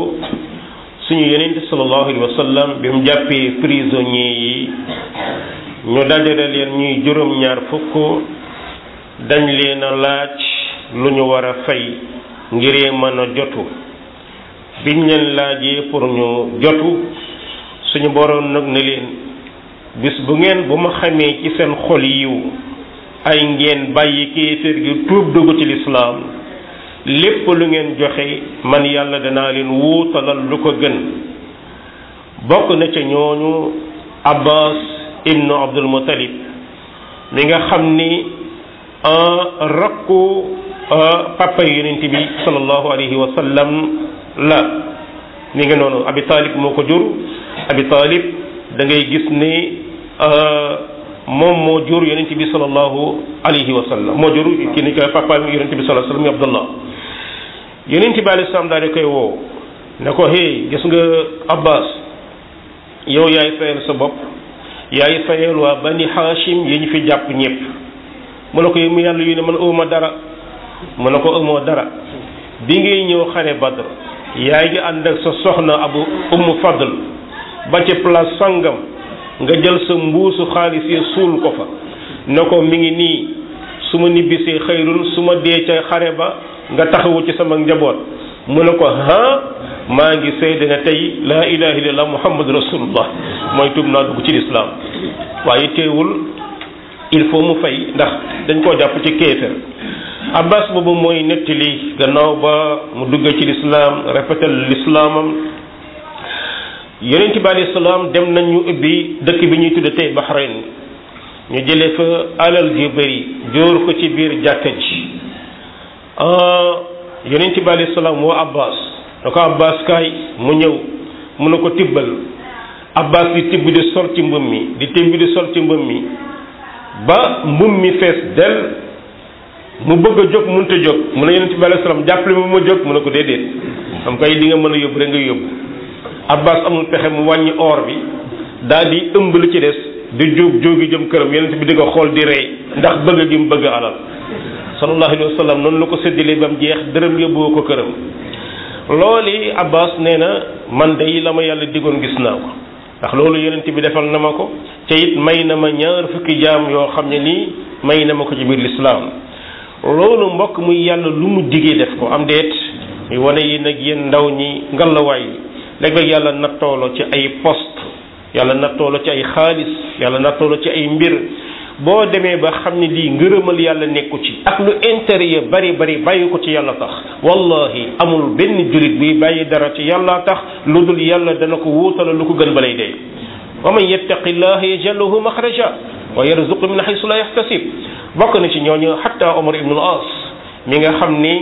suñu yeneen sallallahu alayhi wa sallam bi mu jàppee prisonniers yi ñu dajale leen ñuy juróom-ñaar fukk dañ leen a laaj lu ñu war a fay ngiree mën a jotu biñ leen laajee pour ñu jotu suñu boroom nag ne leen bis bu ngeen bu ma xamee ci seen xol yiw ay ngeen bàyyi kéeféer gi tuub dugg ci lislaam lépp lu ngeen joxe man yàlla danaa leen wuutalal lu ko gën bokk na ca ñooñu abbas ibnu abdul muttalib mi nga xam ni rakku papa yonent bi sallallahu alayhi wa sallam la mi nga noonu abi talib moo ko jur abi talib da ngay gis ni moom moo jur yonent bi sallallahu alayhi wa sallam moo jur ki ni ko papa yonent bi sallallahu alayhi wa sallam abdullah yonent bi alayhi salaam daal di koy woo ne ko hey gis nga abbas yow yaay fayal sa bopp yaay fayal waa bani hashim yi ñu fi jàpp ñëpp mu ne ko yow mu yàlla yu ne man ëwma dara mu ne ko ëmoo dara bi ngay ñëw xare badr yaay ngi ànd ak sa soxna abu ummu fadl ba ci place sangam nga jël sa mbuusu xaalis yi suul ko fa ne ko mi ngi nii su ma nibbisee xëyrul su ma dee ca xare ba nga taxawu ci sama njaboot mu ne ko ha maa ngi seede ne tey laa ilaha illallah muhammad rasulullah mooy tuub naa dugg ci lislaam waaye teewul il faut mu fay ndax dañ koo jàpp ci kéefër abbas boobu mooy nettali gannaaw ba mu dugg ci lislaam rafetal lislaamam yonent bi alayhi salaam dem nañ ñu ubbi dëkk bi ñuy tudde tey Bahrain ñu jëlee fa alal ju bëri jóor ko ci biir jàkka ji yonent bi alayhi salaam woo Abbas da ko Abbas kaay mu ñëw mu ne ko tibbal Abbas di tibb di sol ci mbëm mi di tibb di sol ci mbëm mi ba mbëm mi fees del mu bëgg a jóg mënut a jóg mu ne yonent bi alayhi salaam jàppale mu ma jóg mu ne ko déedéet am kay di nga mën a yóbbu rek nga yóbbu abbas amul pexe mu wàññi or bi daal di ëmb li ci des di jóg jógi jëm këram yonent bi di ko xool di rey ndax bëgg gi mu bëgg alal sallallahu alayhi wa sallam noonu la ko séddalee ba mu jeex dërëm yóbboo ko këram loolu abbas nee na man day la ma yàlla digoon gis naa ko ndax loolu yonent bi defal na ma ko te it may na ma ñaar fukki jaam yoo xam ne nii may na ma ko ci biir lislaam loolu mbokk muy yàlla lu mu digee def ko am deet muy wane yi nag yéen ndaw ñi ngalawaay léeg-léeg yàlla nattoolo ci ay poste yàlla nattoolo ci ay xaalis yàlla nattoolo ci ay mbir boo demee ba xam ne lii ngërëmal yàlla nekku ci ak lu intérieur bari bari bàyyi ko ci yàlla tax wallahi amul benn jullit buy bàyyi dara ci yàlla tax lu dul yàlla dana ko wuutala lu ko gën balay dee wa man yattaqi llaha yaj'al lahu maxraja wa yarzuqu min haythu la yahtasib bokk na ci ñooñu hatta Omar ibn al-As mi nga xam ni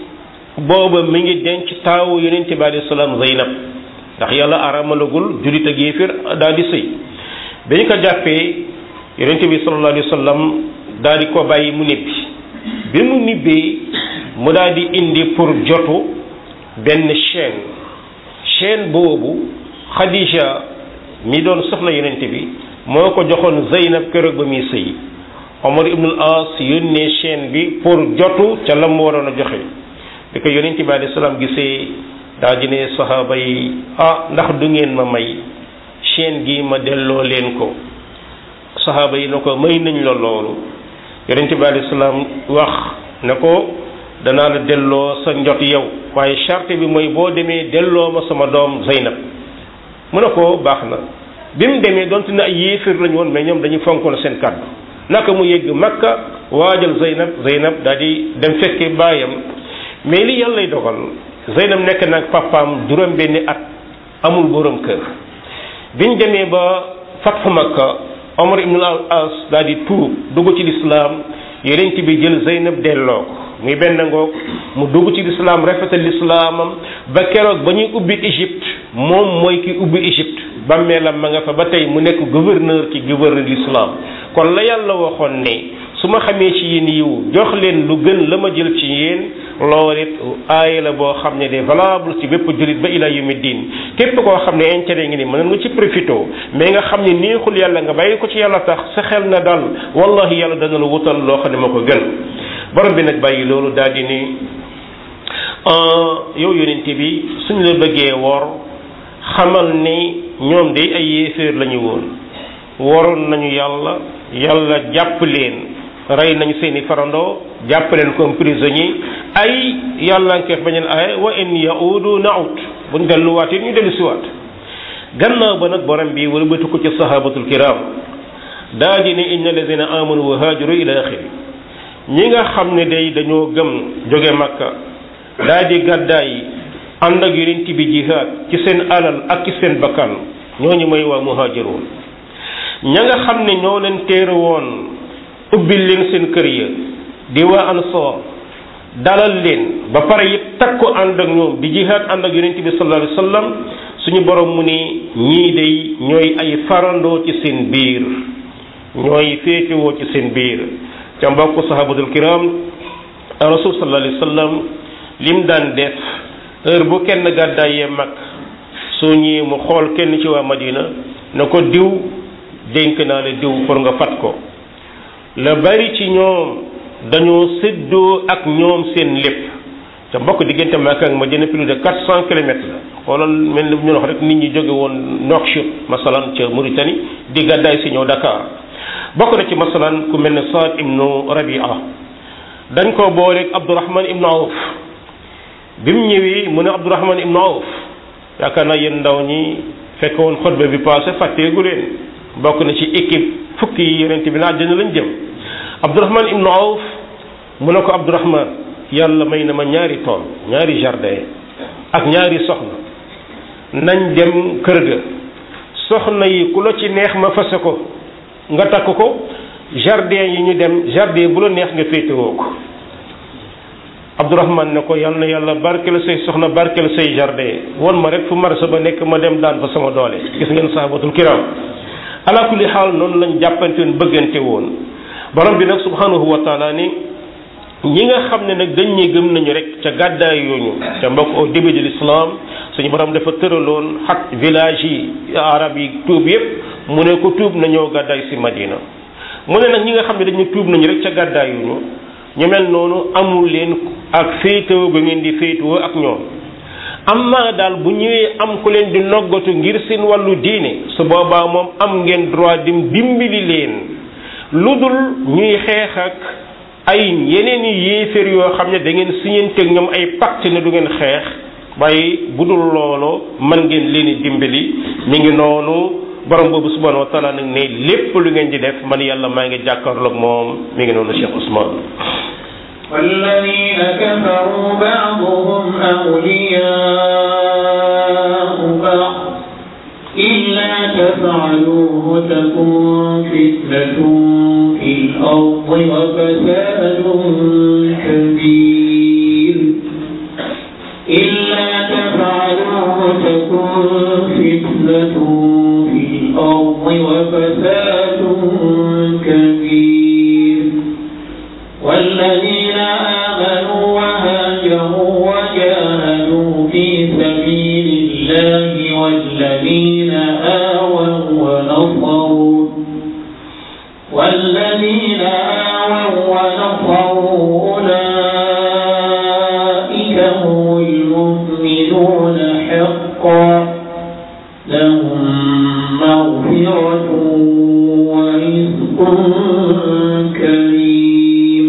booba mi ngi denc taawu yonente bi alayhi salaam Zeynab ndax yàlla aramalagul jullit ak yéefir daal di sëy bi ñu ko jàppee yonente bi sallallahu alayhi wa sallam daal di ko bàyyi mu nibbi bi mu nibbee mu daal di indi pour jotu benn chaîne chaîne boobu Khadija mi doon soxna yonente bi moo ko joxoon Zeynab keroog ba muy sëy Omar ibn al-As yónnee chaîne bi pour jotu ca la mu waroon a joxe bi ko yonente bi alayhi salaam gisee daa di ne saxaaba yi ah ndax du ngeen ma may chaîne gi ma delloo leen ko saxaaba yi na ko may nañ la loolu yonente bi alayhi salaam wax ne ko danaa la delloo sa njot yow waaye charte bi mooy boo demee delloo ma sama doom Zeynab mu ne ko baax na bi mu demee donte na ay yéefir lañu woon mais ñoom dañu fonkoon seen kàddu naka mu yegg Makka waajal Zeynab Zeynab daal di dem fekke baayam mais li yàlla lay dogal Zeynab nekk nag papaam juróom benni at amul borom kër biñ demee ba fatxu Makka Omar ibn al-As daal di tuub dugg ci lislaam yonent bi jël Zeynab delloo ko muy benn ngoog mu dugg ci lislaam rafetal lislaamam ba keroog ba ñuy ubbi Égypte moom mooy ki ubbi Égypte bàmmeelam ma nga fa ba tey mu nekk gouverneur ci gouverneur l'islam kon la yàlla waxoon ne su ma xamee ci yéen yiw jox leen lu gën la ma jël ci yéen loolu it aaya la boo xam ne de valable ci bépp jullit ba ila yawmi diin képp koo xam ne intérêt ngi ni mën nga ci profité mais nga xam ne neexul yàlla nga bàyyi ko ci yàlla tax sa xel na dal wallahi yàlla dana la wutal loo xam ne ma ko gën borom bi nag bàyyi loolu daal di ni yow yonente bi suñ la bëggee wor xamal ni ñoom de ay yéeféer lañu woon waroon nañu yàlla yàlla jàpp leen rey nañu seeni farandoo jàpp leen comme prisonnier ay yàlla nkeef bañeen ay wa in yaudu naut buñ delluwaat it ñu dellu siwaat gannaaw ba nag borom bi wala bëtu ko ci sahabatul kiram daa di ne inna alladina amanu wa haajaru ila axiri ñi nga xam ne day dañoo gëm jóge makka daa di gàddaay ànd ak yonent bi jihaad ci seen alal ak ci seen bakkan ñooñu mooy waa muhaajiroon ña nga xam ne ñoo leen téere woon ubbil leen seen kër ya di waa ansoor dalal leen ba pare it takku ànd ak ñoom di jihaad ànd ak yonent bi sallallahu alayhi wa sallam suñu borom mu ni ñii day ñooy ay farandoo ci seen biir ñooy féetewoo ci seen biir ca mbokk sahabatul kiram rasul sallallahu alayhi wa sallam lim daan def heure bu kenn gàddaayee mag soo ñëwee mu xool kenn ci waa madina na ko diw dénk naa la diw pour nga fat ko la bari ci ñoom dañoo séddoo ak ñoom seen lépp te mbokk diggante Makka ak Madina plus de quatre cent kilomètres la xoolal mel ni ñu wax rek nit ñi jóge woon Nouakchott masalan ca Mauritanie di gàddaay si ñëw Dakar bokk na ci masalan ku mel ne Saad ibnu Rabia dañ ko booleeg Abdourahman ibnu Awf bi mu ñëwee mu ne Abdourahman ibnu Awf yaakaar naa yéen ndaw ñi fekk woon xutba bi passé fàtteegu leen bokk na ci équipe fukki yi yonent bi na àjjana lañ jëm Abdourahman ibnu Awf mu ne ko Abdourahman yàlla may na ma ñaari tool ñaari jardin ak ñaari soxna nañ dem kër ga soxna yi ku la ci neex ma fase ko nga takk ko jardin yi ñu dem jardin bu la neex nga féetewoo ko Abdourahman ne ko yal na yàlla barkeel say soxna barkeel say jardin won ma rek fu marsa ba nekk ma dem daan fa sama doole gis ngeen sahabatul kiram ala kulli xaal noonu lañ jàppante woon bëggante woon borom bi nag subhanahu wa taala ni ñi nga xam ne nag dañ ñi gëm nañu rek ca gàddaay yooñu ca mbokk au début de l'islam suñu borom dafa tëraloon xat village yi arab yi tuub yépp mu ne ko tuub nañoo gàddaay si madina mu ne nag ñi nga xam ne dañu tuub nañu rek ca gàddaay yooñu ñu mel noonu amul leen ak féetewoo ba ngeen di féetewoo ak ñoom amma daal bu ñëwee am ku leen di noggatu ngir seen wàllu diine su boobaa moom am ngeen droit dim dimbali leen lu dul ñuy xeex ak ay yeneen i yéeféer yoo xam ne da ngeen siñanteeg ñoom ay pacte ne du ngeen xeex waaye bu dul loolu mën ngeen leen i dimbali mi ngi noonu borom boobu subhanahu wa taala nag ne lépp lu ngeen di def man yàlla maa ngi jàkkaarloog moom mi ngi noonu Cheikh Ousmane والذين كفروا بعضهم أولياء بعض إلا تفعلوه تكون فتنة في الأرض وفساد كبير إلا تفعلوه تكون فتنة في الأرض وفساد كبير والذين آمنوا وهاجروا وجاهدوا في سبيل الله والذين آووا ونصروا والذين آووا ونصروا أولئك هم المؤمنون حقا لهم مغفرة ورزق كريم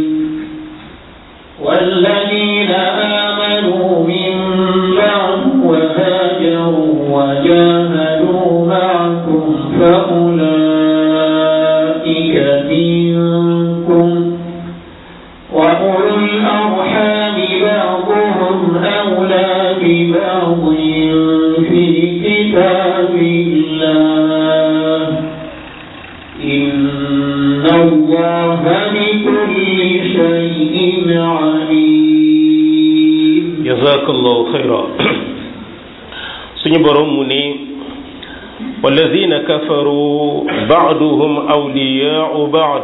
والذين آمنوا من بعد وهاجروا وجاهدوا معكم فأولئك منكم وأولو الأرحام بعضهم أولى ببعض في كتاب الله إن الله بكل شيء عليم jazakallahu xayra suñu borom mu ne walladina kafaru baaduhum awliyaau baad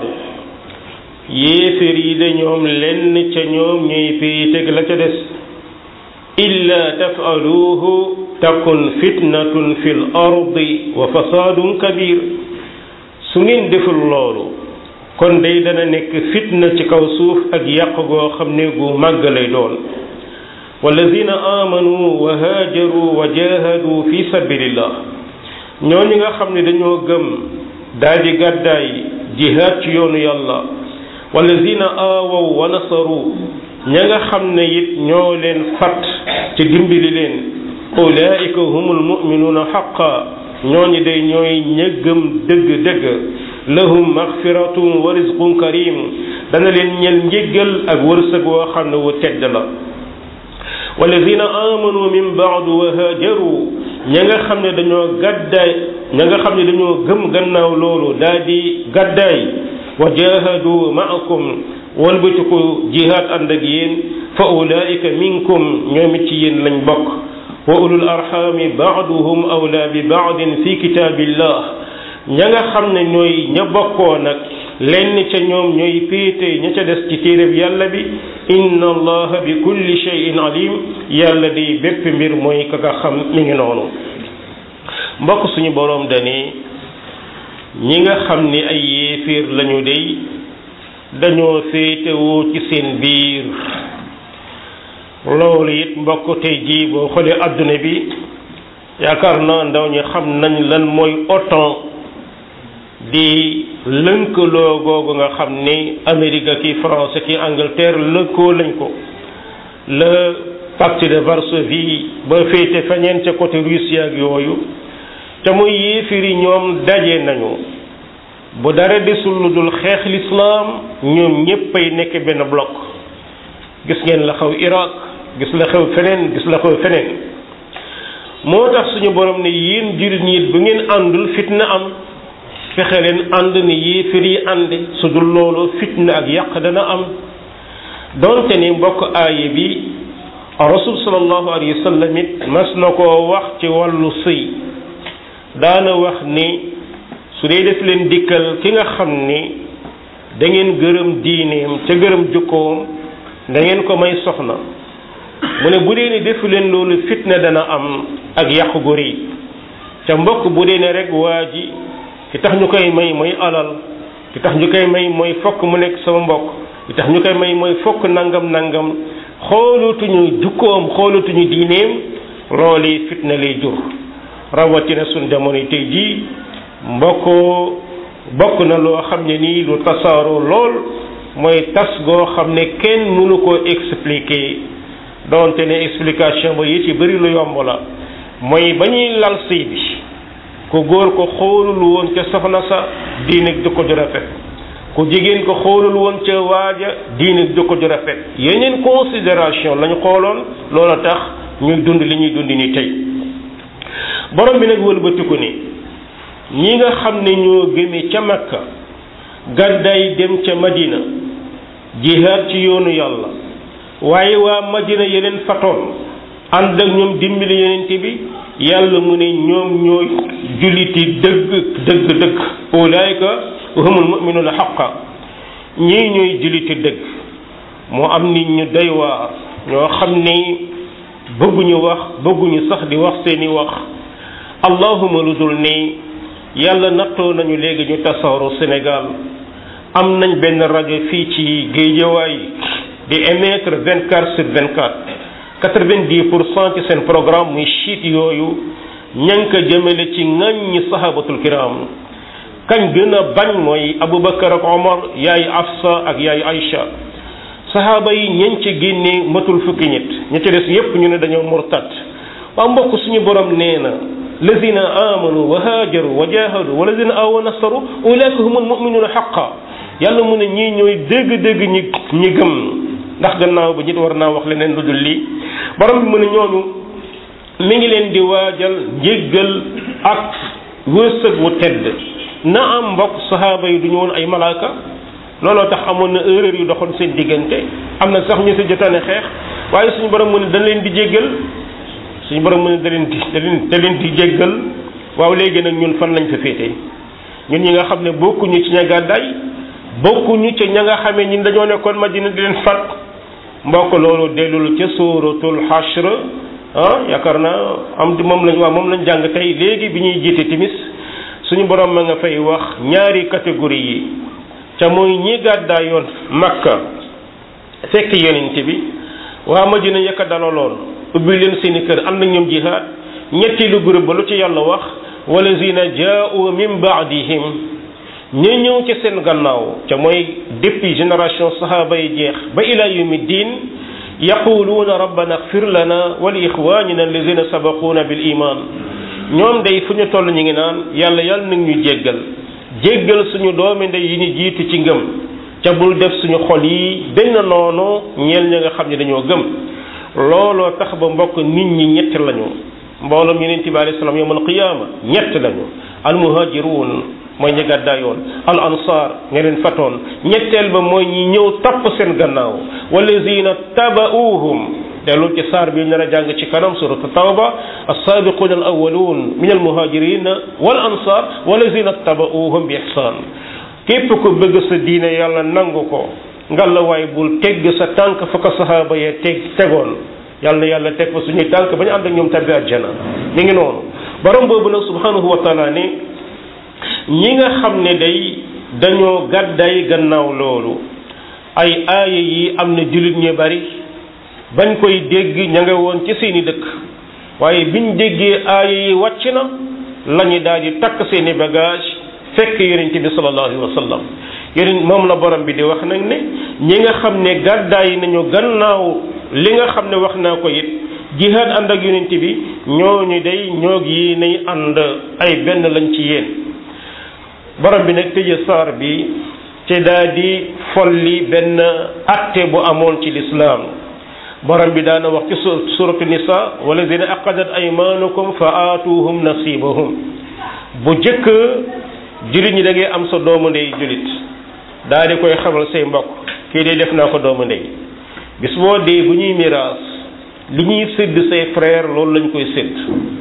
yéefér yi de ñoom lenn ca ñoom ñuy féeteg la ca des illa tafaluuhu takun fitnatun fi l ardi wa fasaadun kabir su ngeen deful loolu kon day dana nekk fitna ci kaw suuf ak yàq goo xam ne gu màgg lay doon walladina amanu wa haajaru wa jahadu fi sabilillah ñooñu nga xam ne dañoo gëm daal di gàddaay jihaad ci yoonu yàlla walladina aawaw wa nasaru ña nga xam ne it ñoo leen fat ci dimbali leen ulaika humul muminuuna xaqa ñooñu day ñooy ña gëm dëgg-dëgg lahum maxfiratun wa rizqun karim dana leen ñel njéggal ak wërsëg woo xam ne wu tedd la walladina amanu min baadu wa haajaru ña nga xam ne dañoo gàddaay ña nga xam ne dañoo gëm gannaaw loolu daal di gàddaay wa jahadu maakum walbatiku jihaad ànd ak yéen fa ulaika minkum ñoom it ci yéen lañ bokk wa ulul arxami baaduhum awla bi baadin fi kitaabillah ña nga xam ne ñooy ña bokkoo nag lenn ca ñoom ñooy péete ña ca des ci téereb yàlla bi inna allaha bi kulli shay'in alim yàlla di bépp mbir mooy ka nga xam mi ngi noonu mbokk suñu boroom dani ñi nga xam ni ay yéeféer lañu dey dañoo féetewoo ci seen biir loolu it mbokk tey jii boo xoolee adduna bi yaakaar naa ndaw ñi xam nañ lan mooy OTAN di lënkaloo googu nga xam ni Amérique ki France ki Angleterre lënkoo lañ ko le pacte de Varsovie ba féete fañeen ca côté Russie ak yooyu te muy yéefir yi ñoom daje nañu bu dara desul lu dul xeex lislaam ñoom ñéppay nekk benn bloc gis ngeen la xew Irak gis la xew feneen gis la xew feneen moo tax suñu borom ne yéen jullit ñi bu ngeen àndul fitna am fexe leen ànd ni yéefir yi ànd su dul loolu fitna ak yàq dana am donte ni mbokk aaye bi rasul sallallahu alayhi wa sallam it mas na koo wax ci wàllu sëy daana wax ni su dee def leen dikkal ki nga xam ni da ngeen gërëm diineem ca gërëm jukkoom da ngeen ko may soxna mu ne bu dee ne defu leen loolu fitna dana am ak yàqu gu rëy ca mbokk bu dee ne rek waa ji ki tax ñu koy may mooy alal ki tax ñu koy may mooy fokk mu nekk sama mbokk ki tax ñu koy may mooy fokk nangam nangam xoolatuñu jukkoom xoolatuñu diineem loolu fitna lay jur rawatina suñ jamono tey jii mbokkoo bokk na loo xam ne nii lu tasaaroo lool mooy tas goo xam ne kenn mënu koo expliquer donte ne explication ba yi ci bëri lu yomb la mooy ba ñuy lal sëy bi ku góor ko xoolul woon ca soxna sa diine du ko ju rafet ku jigéen ko xoolul woon ca waaja diine du ko ju rafet yeneen considération lañu xooloon loola tax ñuy dund li ñuy dund ni tey borom bi nag wëlbatiku ni ñi nga xam ne ñoo gëme ca makka gàddaay dem ca madina jihaad ci yoonu yàlla waaye waa madina yeneen fatoon ànd ak ñoom dimbali yeneen bi yàlla mu ne ñoom ñooy julliti dëgg dëgg dëgg ulaayka humul muminuuna xaqa ñii ñooy julliti dëgg moo am nit ñu doy waar ñoo xam ni bëgguñu wax bëgguñu sax di wax seeni wax allahuma lu dul ni yàlla nattoo nañu léegi ñu tasaaroo Sénégal am nañ benn rajo fii ci Géejawaay di émettre vingt quatre sur vingt quatre quatre vingt dix pour cent ci seen programme muy chiite yooyu ña ngi ko jëmale ci ŋàññi sahabatul kiram kañ gën a bañ mooy Aboubacar ak Omar yaay Afsa ak yaay Aïcha sahaaba yi ñeñ ci génnee matul fukki nit ña ci des yépp ñu ne dañoo murtad waa mbokk suñu borom nee na lazina amanu wa haajaru wa jahadu wa lazina awa nasaru ulaika humul muminuuna xaqa yàlla mu ne ñii ñooy dëgg-dëgg ñi ñi gëm ndax gannaaw ba nit war naa wax leneen lu dul lii borom bi mu ne ñooñu mi ngi leen di waajal jéggal ak wërsëg wu tedd na am mbokk sahaaba yi du ñu woon ay malaaka looloo tax amoon na erreur yu doxoon seen diggante am na sax ñu si jotaane xeex waaye suñu borom mu ne dañ leen di jéggal suñu borom mu ne da leen di da leen da leen di jéggal waaw léegi nag ñun fan lañ fa féete ñun ñi nga xam ne bokkuñu ci ña gàddaay bokkuñu ci ña nga xamee ñun dañoo nekkoon Madina di leen fat mbokk loolu dellul ca suuratul Hashr ah yaakaar naa am di moom lañ waaw moom lañ jàng tey léegi bi ñuy jiite timis suñu borom ma nga fay wax ñaari catégorie yi ca mooy ñi gàddaay yoon Makka fekk yonent bi waa Madina yëkka dalaloon ubbi leen seeni kër am na ñoom jihaad ñetteelu groupe ba lu ci yàlla wax walazina jaa'u min ba'dihim ñi ñëw ci seen gannaaw ca mooy depuis génération sahaaba yi jeex ba ila yawmi diin yaquluuna rabbana ighfir lana wa li ixwanina allazina sabaquuna bil iman ñoom day fu ñu toll ñu ngi naan yàlla yàlla nag ñu jéggal jéggal suñu doomi ndey yi ñu jiitu ci ngëm ca bul def suñu xol yi benn noonu ñeel ña nga xam ne dañoo gëm looloo tax ba mbokk nit ñi ñett lañu mbooloom yonent bi alayhi salaam yawmal qiyaama ñett lañu al muhaajiruun mooy ñi gàddaayoon al ansaar ña leen fatoon ñetteel ba mooy ñi ñëw topp seen gannaaw wallazina taba'uuhum dellu ci saar bi nar a jàng ci kanam suratu tawba as-saabiquuna al awwaluun min al muhaajiriin wal ansaar wallazina taba'uuhum bi ihsaan képp ku bëgg sa diine yàlla nangu ko ngalla waay bul tegg sa tànk fa ko sahaaba yee teg tegoon yàlla yàlla teg fa suñuy tànk ba ñu ànd ak ñoom tabbi àjjana mi ngi noonu borom boobu nag subhanahu wa taala ne ñi nga xam ne day dañoo gàdday gannaaw loolu ay aaya yi am na jullit ñu bari bañ koy dégg ña nga woon ci seeni dëkk waaye biñ déggee aaya yi wàcc na lañu daal di takk seeni bagage fekk yonent bi sallallahu alayhi wa sallam yonent moom la borom bi di wax nag ne ñi nga xam ne gàddaay nañu gannaaw li nga xam ne wax naa ko it jihaad ànd ak yonent bi ñooñu day ñoog yi nay ànd ay benn lañ ci yéen borom bi nag tëje saar bi te daa di folli benn atte bu amoon ci lislaam borom bi daana wax ci suratu nisa walladina aqadat aymanukum fa aatuhum nasibahum bu jëkk jullit ñi da ngay am sa doomu ndey jullit daa di koy xamal say mbokk kii de def naa ko doomu ndey bis boo dee bu ñuy miraas li ñuy sédd say frère loolu lañ koy sédd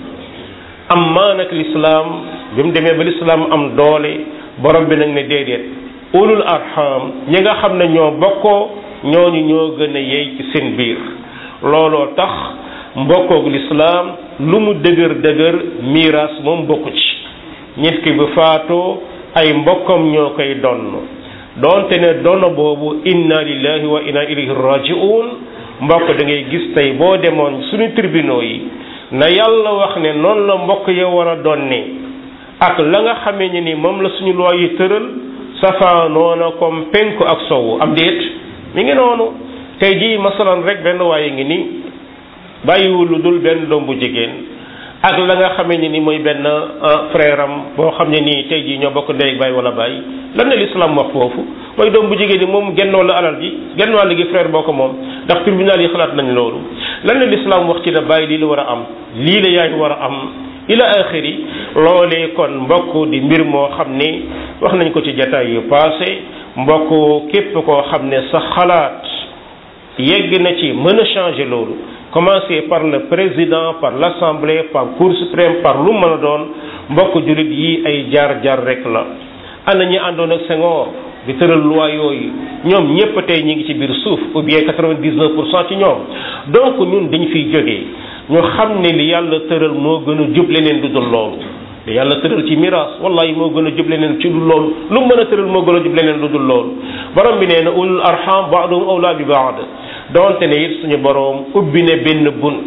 am maa nag lislaam bi mu demee ba lislaam am doole borom bi nag ne déedéet ulul arham ñi nga xam ne ñoo bokkoo ñooñu ñoo gën a yey ci seen biir looloo tax mbokkoog lislaam lu mu dëgër dëgër miraas moom bokku ci nit ki bu faatoo ay mbokkam ñoo koy donn doonte ne donn boobu inna lillahi wa inna ilayhi raji'un mbokk da ngay gis tey boo demoon suñu tribunaux yi na yàlla wax ne noonu la mbokk ya war a donne ak la nga xamee ne ni moom la suñu loi yi tëral safaanoo na comme penku ak sowu am déet mi ngi noonu tey jii masalan rek benn waaye ngi ni bàyyiwul lu dul benn doom bu jigéen ak la nga xamee ne ni mooy benn frère am boo xam ne nii tey jii ñoo bokk ndey ak baay wala baay lan la l'islam wax foofu mooy doom bu jigéen ni moom genn wàllu alal ji genn wàll gi frère boo ko moom ndax tribunal yi xalaat nañ loolu lan la l'islam wax ci ne bàyyi lii la war a am lii la yaay war a am ila axiri loolee kon mbokk di mbir moo xam ne wax nañ ko ci jataay yu passé mbokk képp koo xam ne sa xalaat yegg na ci mën a changer loolu commencer par le président par l'assemblée par cour suprême par lu mën a doon mbokk jullit yi ay jaar-jaar rek la ana ñi àndoon ak Senghor di tëral loi yooyu ñoom ñépp tey ñi ngi ci biir suuf ou bien quatre-vingt-dix-neuf pour cent ci ñoom donc ñun dañ fiy jógee ñu xam ne li yàlla tëral moo gën a jub leneen du dul loolu li yàlla tëral ci miraas wallahi moo gën a jub leneen ci du loolu lu mën a tëral moo gën a jub leneen du dul loolu borom bi nee na ulul arham ba'duhum awla bi ba'd donte ne it suñu borom ubbi ne benn bunt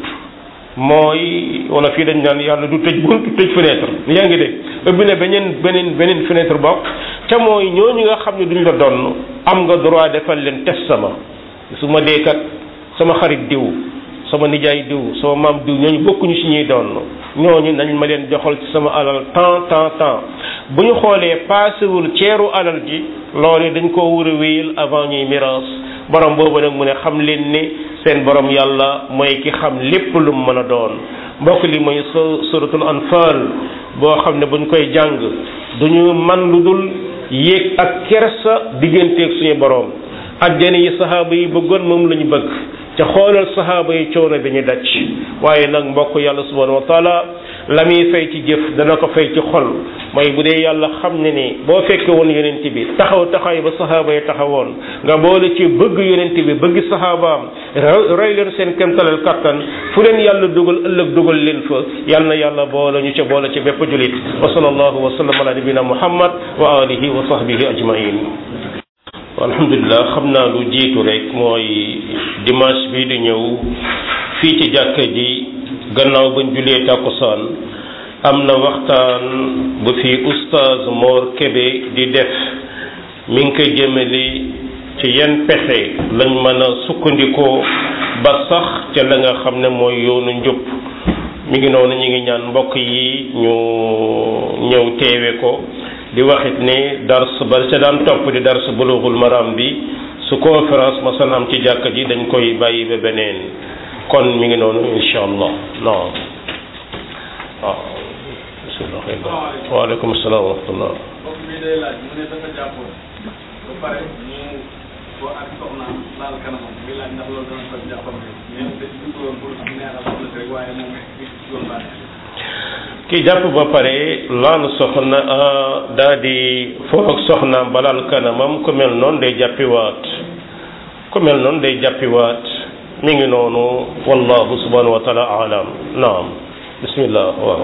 mooy wala fii dañ naan yàlla du tëj bunt tëj fenêtre yaa ngi dégg ubbi ne beneen beneen beneen fenêtre bokk te mooy ñooñu nga xam ne duñ la donn am nga droit defal leen testament su ma dee kat sama xarit diw sama nijaay diw sama maam diw ñooñu bokkuñu si ñuy donn ñooñu nañ ma leen joxal ci sama alal temps temps temps bu ñu xoolee paasewul ceeru alal ji loolu dañ koo war a wéyal avant ñuy miraas borom boobu nag mu ne xam leen ne seen borom yàlla mooy ki xam lépp lu mu mën a doon mbokk li mooy suratul anfal boo xam ne buñ koy jàng duñu man lu dul yéeg ak kersa digganteeg suñu borom ajjana yi sahaaba yi bëggoon moom la ñu bëgg ca xoolal sahaaba yi coono bi ñu daj waaye nag mbokk yàlla subhanahu wa taala la muy fay ci jëf dana ko fay ci xol mooy bu dee yàlla xam ne ni boo fekke woon yonent bi taxaw taxaw ba sahaaba yi taxawoon nga boole ci bëgg yonent bi bëgg sahabaam roy leen seen kemtalal kattan fu leen yàlla dugal ëllëg dugal leen fa yal na yàlla boole ñu ca boole ci bépp julit wa sallallahu wa sallam ala nabina muhammad wa alihi wa sahbihi ajmain alhamdulilah xam naa lu jiitu rek mooy dimanche bi di ñëw fii ci jàkka ji gannaaw bañ julee tàkkusaan am na waxtaan bu fi oustaz Mor Kébé di def mi ngi koy jëmale ci yenn pexe lañ mën a sukkandikoo ba sax ca la nga xam ne mooy yoonu njub mi ngi noonu ñu ngi ñaan mbokk yi ñu ñëw teewe ko di waxit ne dars ba ca daan topp di dars bulughul maram bi su conférence ma san am ci jàkka ji dañ koy bàyyi ba beneen kon mi ngi noonu insha allah non waaw bismillah waaleykum salaam wa rahmatullah mbokk mi day laaj mu ne dafa jàppoon ba pare mu ko ak soxnaam laal kanamam muy laaj ndax loolu dana ko jàppam rek mais da ci dugg woon pour neexal soxna si rek waaye moom mi ci doon baax ki jàpp ba pare laal soxna daa di foo ak soxnaam ba laal kanamam ku mel noonu day jàppiwaat ku mel noonu day jàppiwaat mi ngi noonu wallahu subhanahu wa taala alam naam bismillah waaw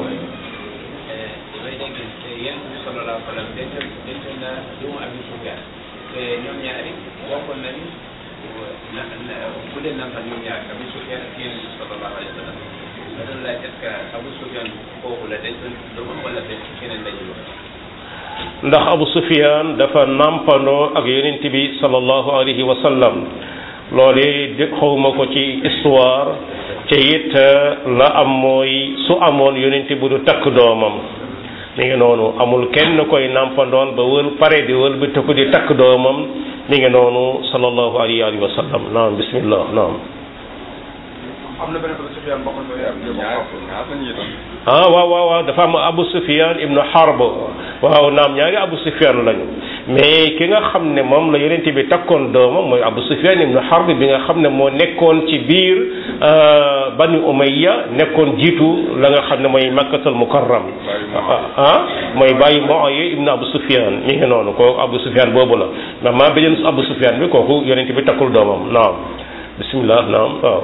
damay dégg yéen bi sallallahu alayhi wa sallam denc denc na doomu Abi Sufyaan te ñoom ñaari bokkoon nañu na na bu leen nampal ñoom ñaar Abi Sufyaan ak yéen bi sallallahu alayhi wa sallam ma doon laaj est-ce que Abu Sufyaan kooku la dencoon doomam wala denc keneen lañu wax ndax Abu Sufyaan dafa nampandoo ak yonent bi sallallahu alayhi wa sallam loole de xawma ko ci histoire te it la am mooy su amoon yonent bu du takk doomam mi ngi noonu amul kenn koy nampandoon ba wël pare di wël bi tëkku di takk doomam mi ngi noonu sallallahu alayhi wa sallam naam bismillah naam am na benn Abu Sufyaan bokkoon na ak ñaar ñaar lañu itam ah waaw waaw waaw dafa am Abu Sufyan ibnu Harb waaw naam ñaari Abu Sufyan lañu mais ki nga xam ne moom la yonent bi takkoon doomam mooy Abu Sufyan ibnu Harb bi nga xam ne moo nekkoon ci biir Bani Umayya nekkoon jiitu la nga xam ne mooy Makkatul Mukarram ah mooy bàyyi Muawiya ibnu Abu Sufyan mi ngi noonu kooku Abu Sufyan boobu la mais maa beneen Abu Sufyan bi kooku yonent bi takkul doomam naam bismillah naam waaw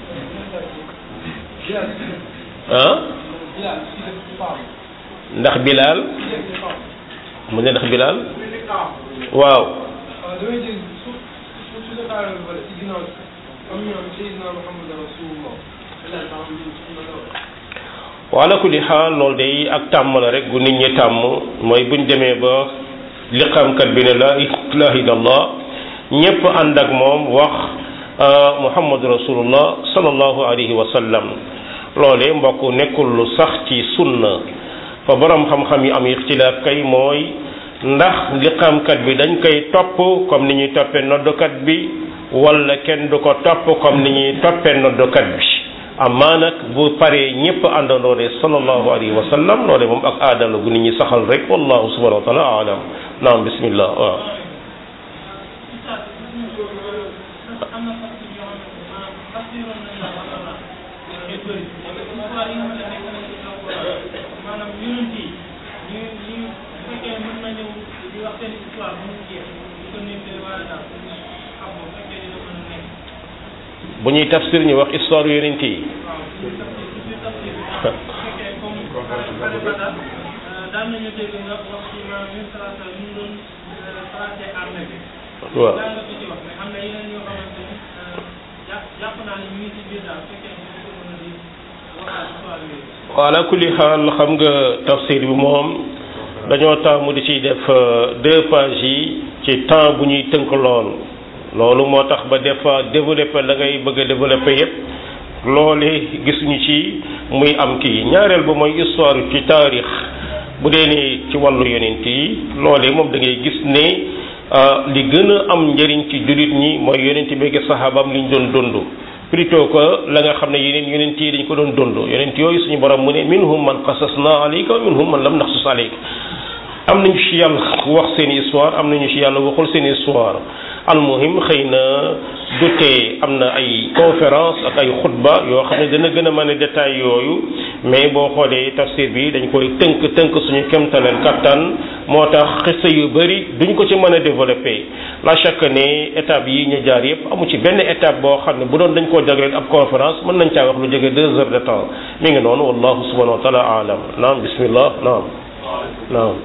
ah ndax Bilal mu ne ndax Bilal waaw wala kulli xaal loolu day ak tàmm la rek gu nit ñi tàmm mooy buñ demee ba liqaamkat bi ne la ilaha illallah ñépp ànd ak moom wax muhammadu rasulullah sallallahu alayhi wa sallam loolee mbokk nekkul lu sax ci sunna fa borom xam-xam yi am ixtilaaf kay mooy ndax liqaamkat bi dañ koy topp comme ni ñuy toppee noddukat bi wala kenn du ko topp comme ni ñuy toppee noddukat bi amaa nag bu paree ñëpp àndandoo de sallallahu alayhi wa sallam loole moom ak aadala gu nit ñi saxal rek wallahu subhanahu wa taala alam naam bismillah waaw bu ñuy tafsir ñu wax histoire yonent yi daan nañu dégg nga wax ci maanaam ñun salaata ñu doon traité armée bi. waaw daan nga ko ci wax mais am na yeneen yoo xamante ni jàpp jàpp naa ne ñu ngi ci biir daal su fekkee ne ñu ko mën a di waxaat histoire yooyu. ala kulli xaal xam nga tafsir bi moom dañoo taamu di ciy def deux pages yi ci temps bu ñuy tënk lool loolu moo tax ba des fois développé la ngay bëgg a développé yépp loole gisuñu ci muy am kii ñaareel ba mooy histoire ci taarix bu dee ni ci wàllu yonent yi loolee moom da ngay gis ne li gën a am njëriñ ci jullit ñi mooy yonent bi ak saxaabaam li ñu doon dund plutôt que la nga xam ne yeneen yonent yi dañ ko doon dund yonent yooyu suñu borom mu ne minhum man qasasna alayka wa minhum man lam naxsus alayka am nañu ci yàlla wax seen histoire am nañu ci yàlla waxul seen histoire almuhim xëy na du tee am na ay conférence ak ay xutba yoo xam ne dana gën a mën a détail yooyu mais boo xoolee tafsir bi dañ koy tënk tënk suñu kemtaleel kattan moo tax xista yu bëri duñ ko ci mën a développé la chaque ne étape yi ñu jaar yëpp amu ci benn étape boo xam ne bu doon dañ koo jagleel ab conférence mën nañ caa wax lu jóge deux heures de temps mi ngi noonu wallahu subhanahu wa taala alam naam bismillah naam naam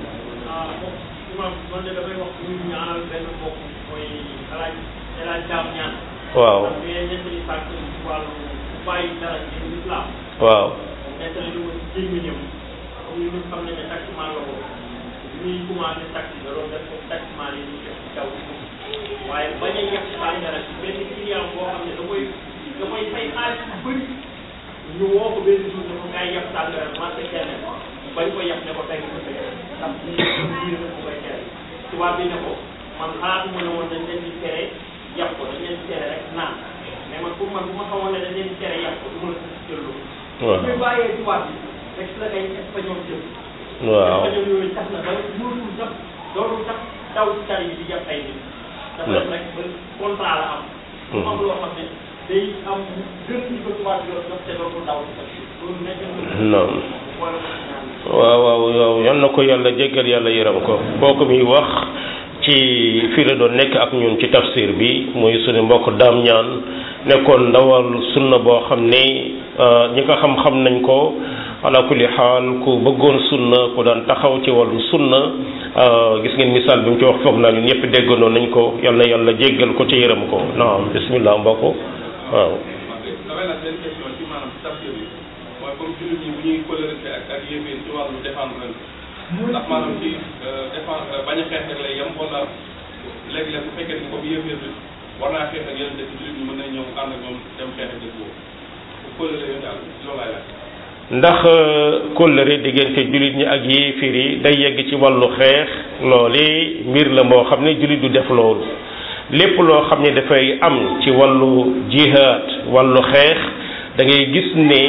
imam man de damay wax ñu ñaanal benn mbokk mooy alaaj alaaj daam ñaan waaw parce que nettali sàkk ci wàllu bàyyi dara ci islam waaw nettali lu ko ci gémmiñam comme ñu xam ne ne taximan la ko ñuy commencé taxi da doon def comme taximan yi ñu def ci kaw waaye bañ a yàq sàngara ci benn client boo xam ne da koy da koy fay xaalis bu bëri ñu woo ko benn jour ne ko ngay yàq sàngara marché kenn bañ ko yàq ne ko tey ko tey ndax lii dafa ko koy tere tubaab bi ne ko man xalaatuma ne woon dañ leen di tere yàq ko dañ leen di tere rek naan mais man pour man bu ma xamoon ne dañ leen di tere yàq ko du ma la jël loolu waaw ñu bàyyee tubaab bi rek la ay espagnol jël waaw espagnol yooyu tax na ba mënatul sax dootul sax daw ci tali bi di jàpp ay nit dafa def rek ba contrat la am mu am loo xam ne day am gën ci ko tubaab bi doon te dootul daw ci tali bi loolu nekk na non wala ko ñaan waaw waaw waaw yal na ko yàlla jéggal yàlla yërëm ko kooku muy wax ci fii la doon nekk ak ñun ci tafsir bi muy suñu mbokk daam ñaan nekkoon ndawal sunna boo xam ne ñi ko xam-xam nañ ko ala kulli xaal ku bëggoon sunna ku daan taxaw ci wàllu sunna gis ngeen misaal bi mu ci wax foog naa ñun ñëpp déggandoo nañ ko yal na yàlla jéggal ko ci yërëm ko naam bismillah mbokk waaw damay nag benn question ci maanaam tafsir bi mooy comme jullit ñi bu ñuy colorité ak ak yéeféer ci wàllu défendre leen ndax maanaam ci défendre bañ a xeex rek lay yem wala léegi-léeg bu fekkee ni comme yéeféer bi war naa xeex ak yeneen dëkk jullit ñi mën nañ ñëw ànd ak ñoom dem xeex ak dëkk boobu bu coloré yooyu daal loolu laay laaj ndax kóllëre diggante jullit ñi ak yéefir yi day yegg ci wàllu xeex loole mbir la moo xam ne jullit du def loolu lépp loo xam ne dafay am ci wàllu jihaad wàllu xeex da ngay gis ne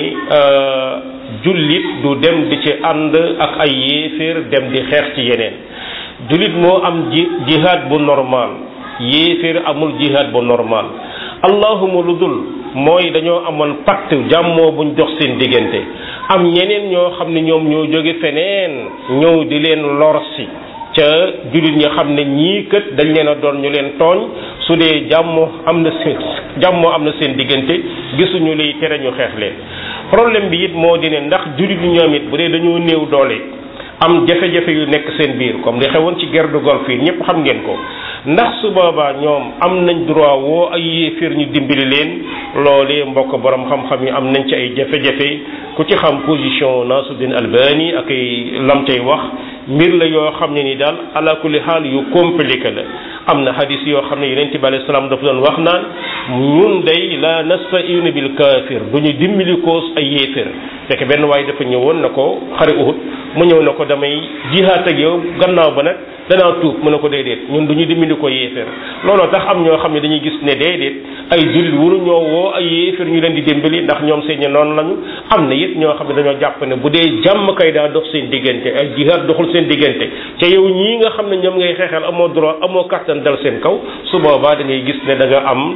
jullit du dem di ci ànd ak ay yéefir dem di xeex ci yeneen jullit moo am ji jihaad bu normal yéefir amul jihaad bu normal allahuma lu dul mooy dañoo amoon pacte jàmmoo buñ dox seen diggante am ñeneen ñoo xam ne ñoom ñoo jóge feneen ñëw di leen lor si ca jullit ñi xam ne ñii kët dañ leen a doon ñu leen tooñ su dee jàmmoo am na seen jàmmoo am na seen diggante gisuñu liy tere ñu xeex leen problème bi it moo di ne ndax jullit ñi ñoom it bu dee dañoo néew doole am jafe-jafe yu nekk seen biir comme li xewoon ci guerre de Golfe yi ñëpp xam ngeen ko ndax su boobaa ñoom am nañ droit woo ay yéeféer ñu dimbali leen loolee mbokk borom xam-xam yi am nañ ci ay jafe-jafe ku ci xam position Nasuddin Albani ak ay lam cay wax mbir la yoo xam ne ni daal ala kulli xaal yu compliqué la am na hadis yoo xam ne yonent bi alayhi salaam dafa doon wax naan ñun day la nasta'inu bil kaafir du ñu dimbali ko ay yéeféer fekk benn waaye dafa ñëwoon na ko xare Uhud mu ñëw na ko damay jihaat ak yow gannaaw ba nag danaa tuub mu ne ko déedéet ñun du ñu dimbali ko yéeféer looloo tax am ñoo xam ne dañuy gis ne déedéet ay jullit wuru ñoo woo ay yéeféer ñu leen di dimbali ndax ñoom seen noonu lañu am na it ñoo xam ne dañoo jàpp ne bu dee jàmm kay daa dox seen diggante ay jihaat doxul seen diggante te yow ñii nga xam ne ñoom ngay xeexal amoo droit amoo kàttan dal seen kaw su boobaa da ngay gis ne da nga am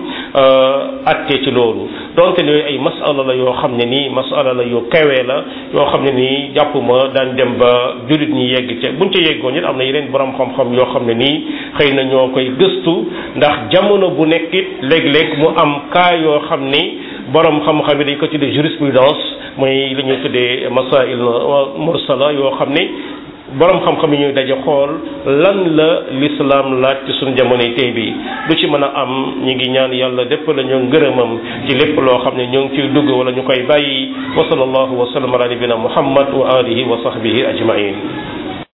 atte ci loolu donte ne ay masala la yoo xam ne nii masala la yu kawee la yoo xam ne nii jàpp ma daan dem ba jullit ñi yegg ca buñ ca yeggoon it am na yeneen borom xam-xam yoo xam ne nii xëy na ñoo koy gëstu ndax jamono bu nekk it léeg-léeg mu am cas yoo xam ni borom xam-xam yi dañ ko tuddee jurisprudence mooy li ñuy tuddee masail mursala yoo xam ne borom xam-xam yi ñuy daje xool lan la l'islam laaj ci suñu jamonoy tey bi lu ci mën a am ñi ngi ñaan yàlla dépp la ñoo ngërëmam ci lépp loo xam ne ñoo ngi ciy dugg wala ñu koy bàyyi wa sallallahu wa sallam ala nabina muhammad wa alihi wa sahbihi ajmain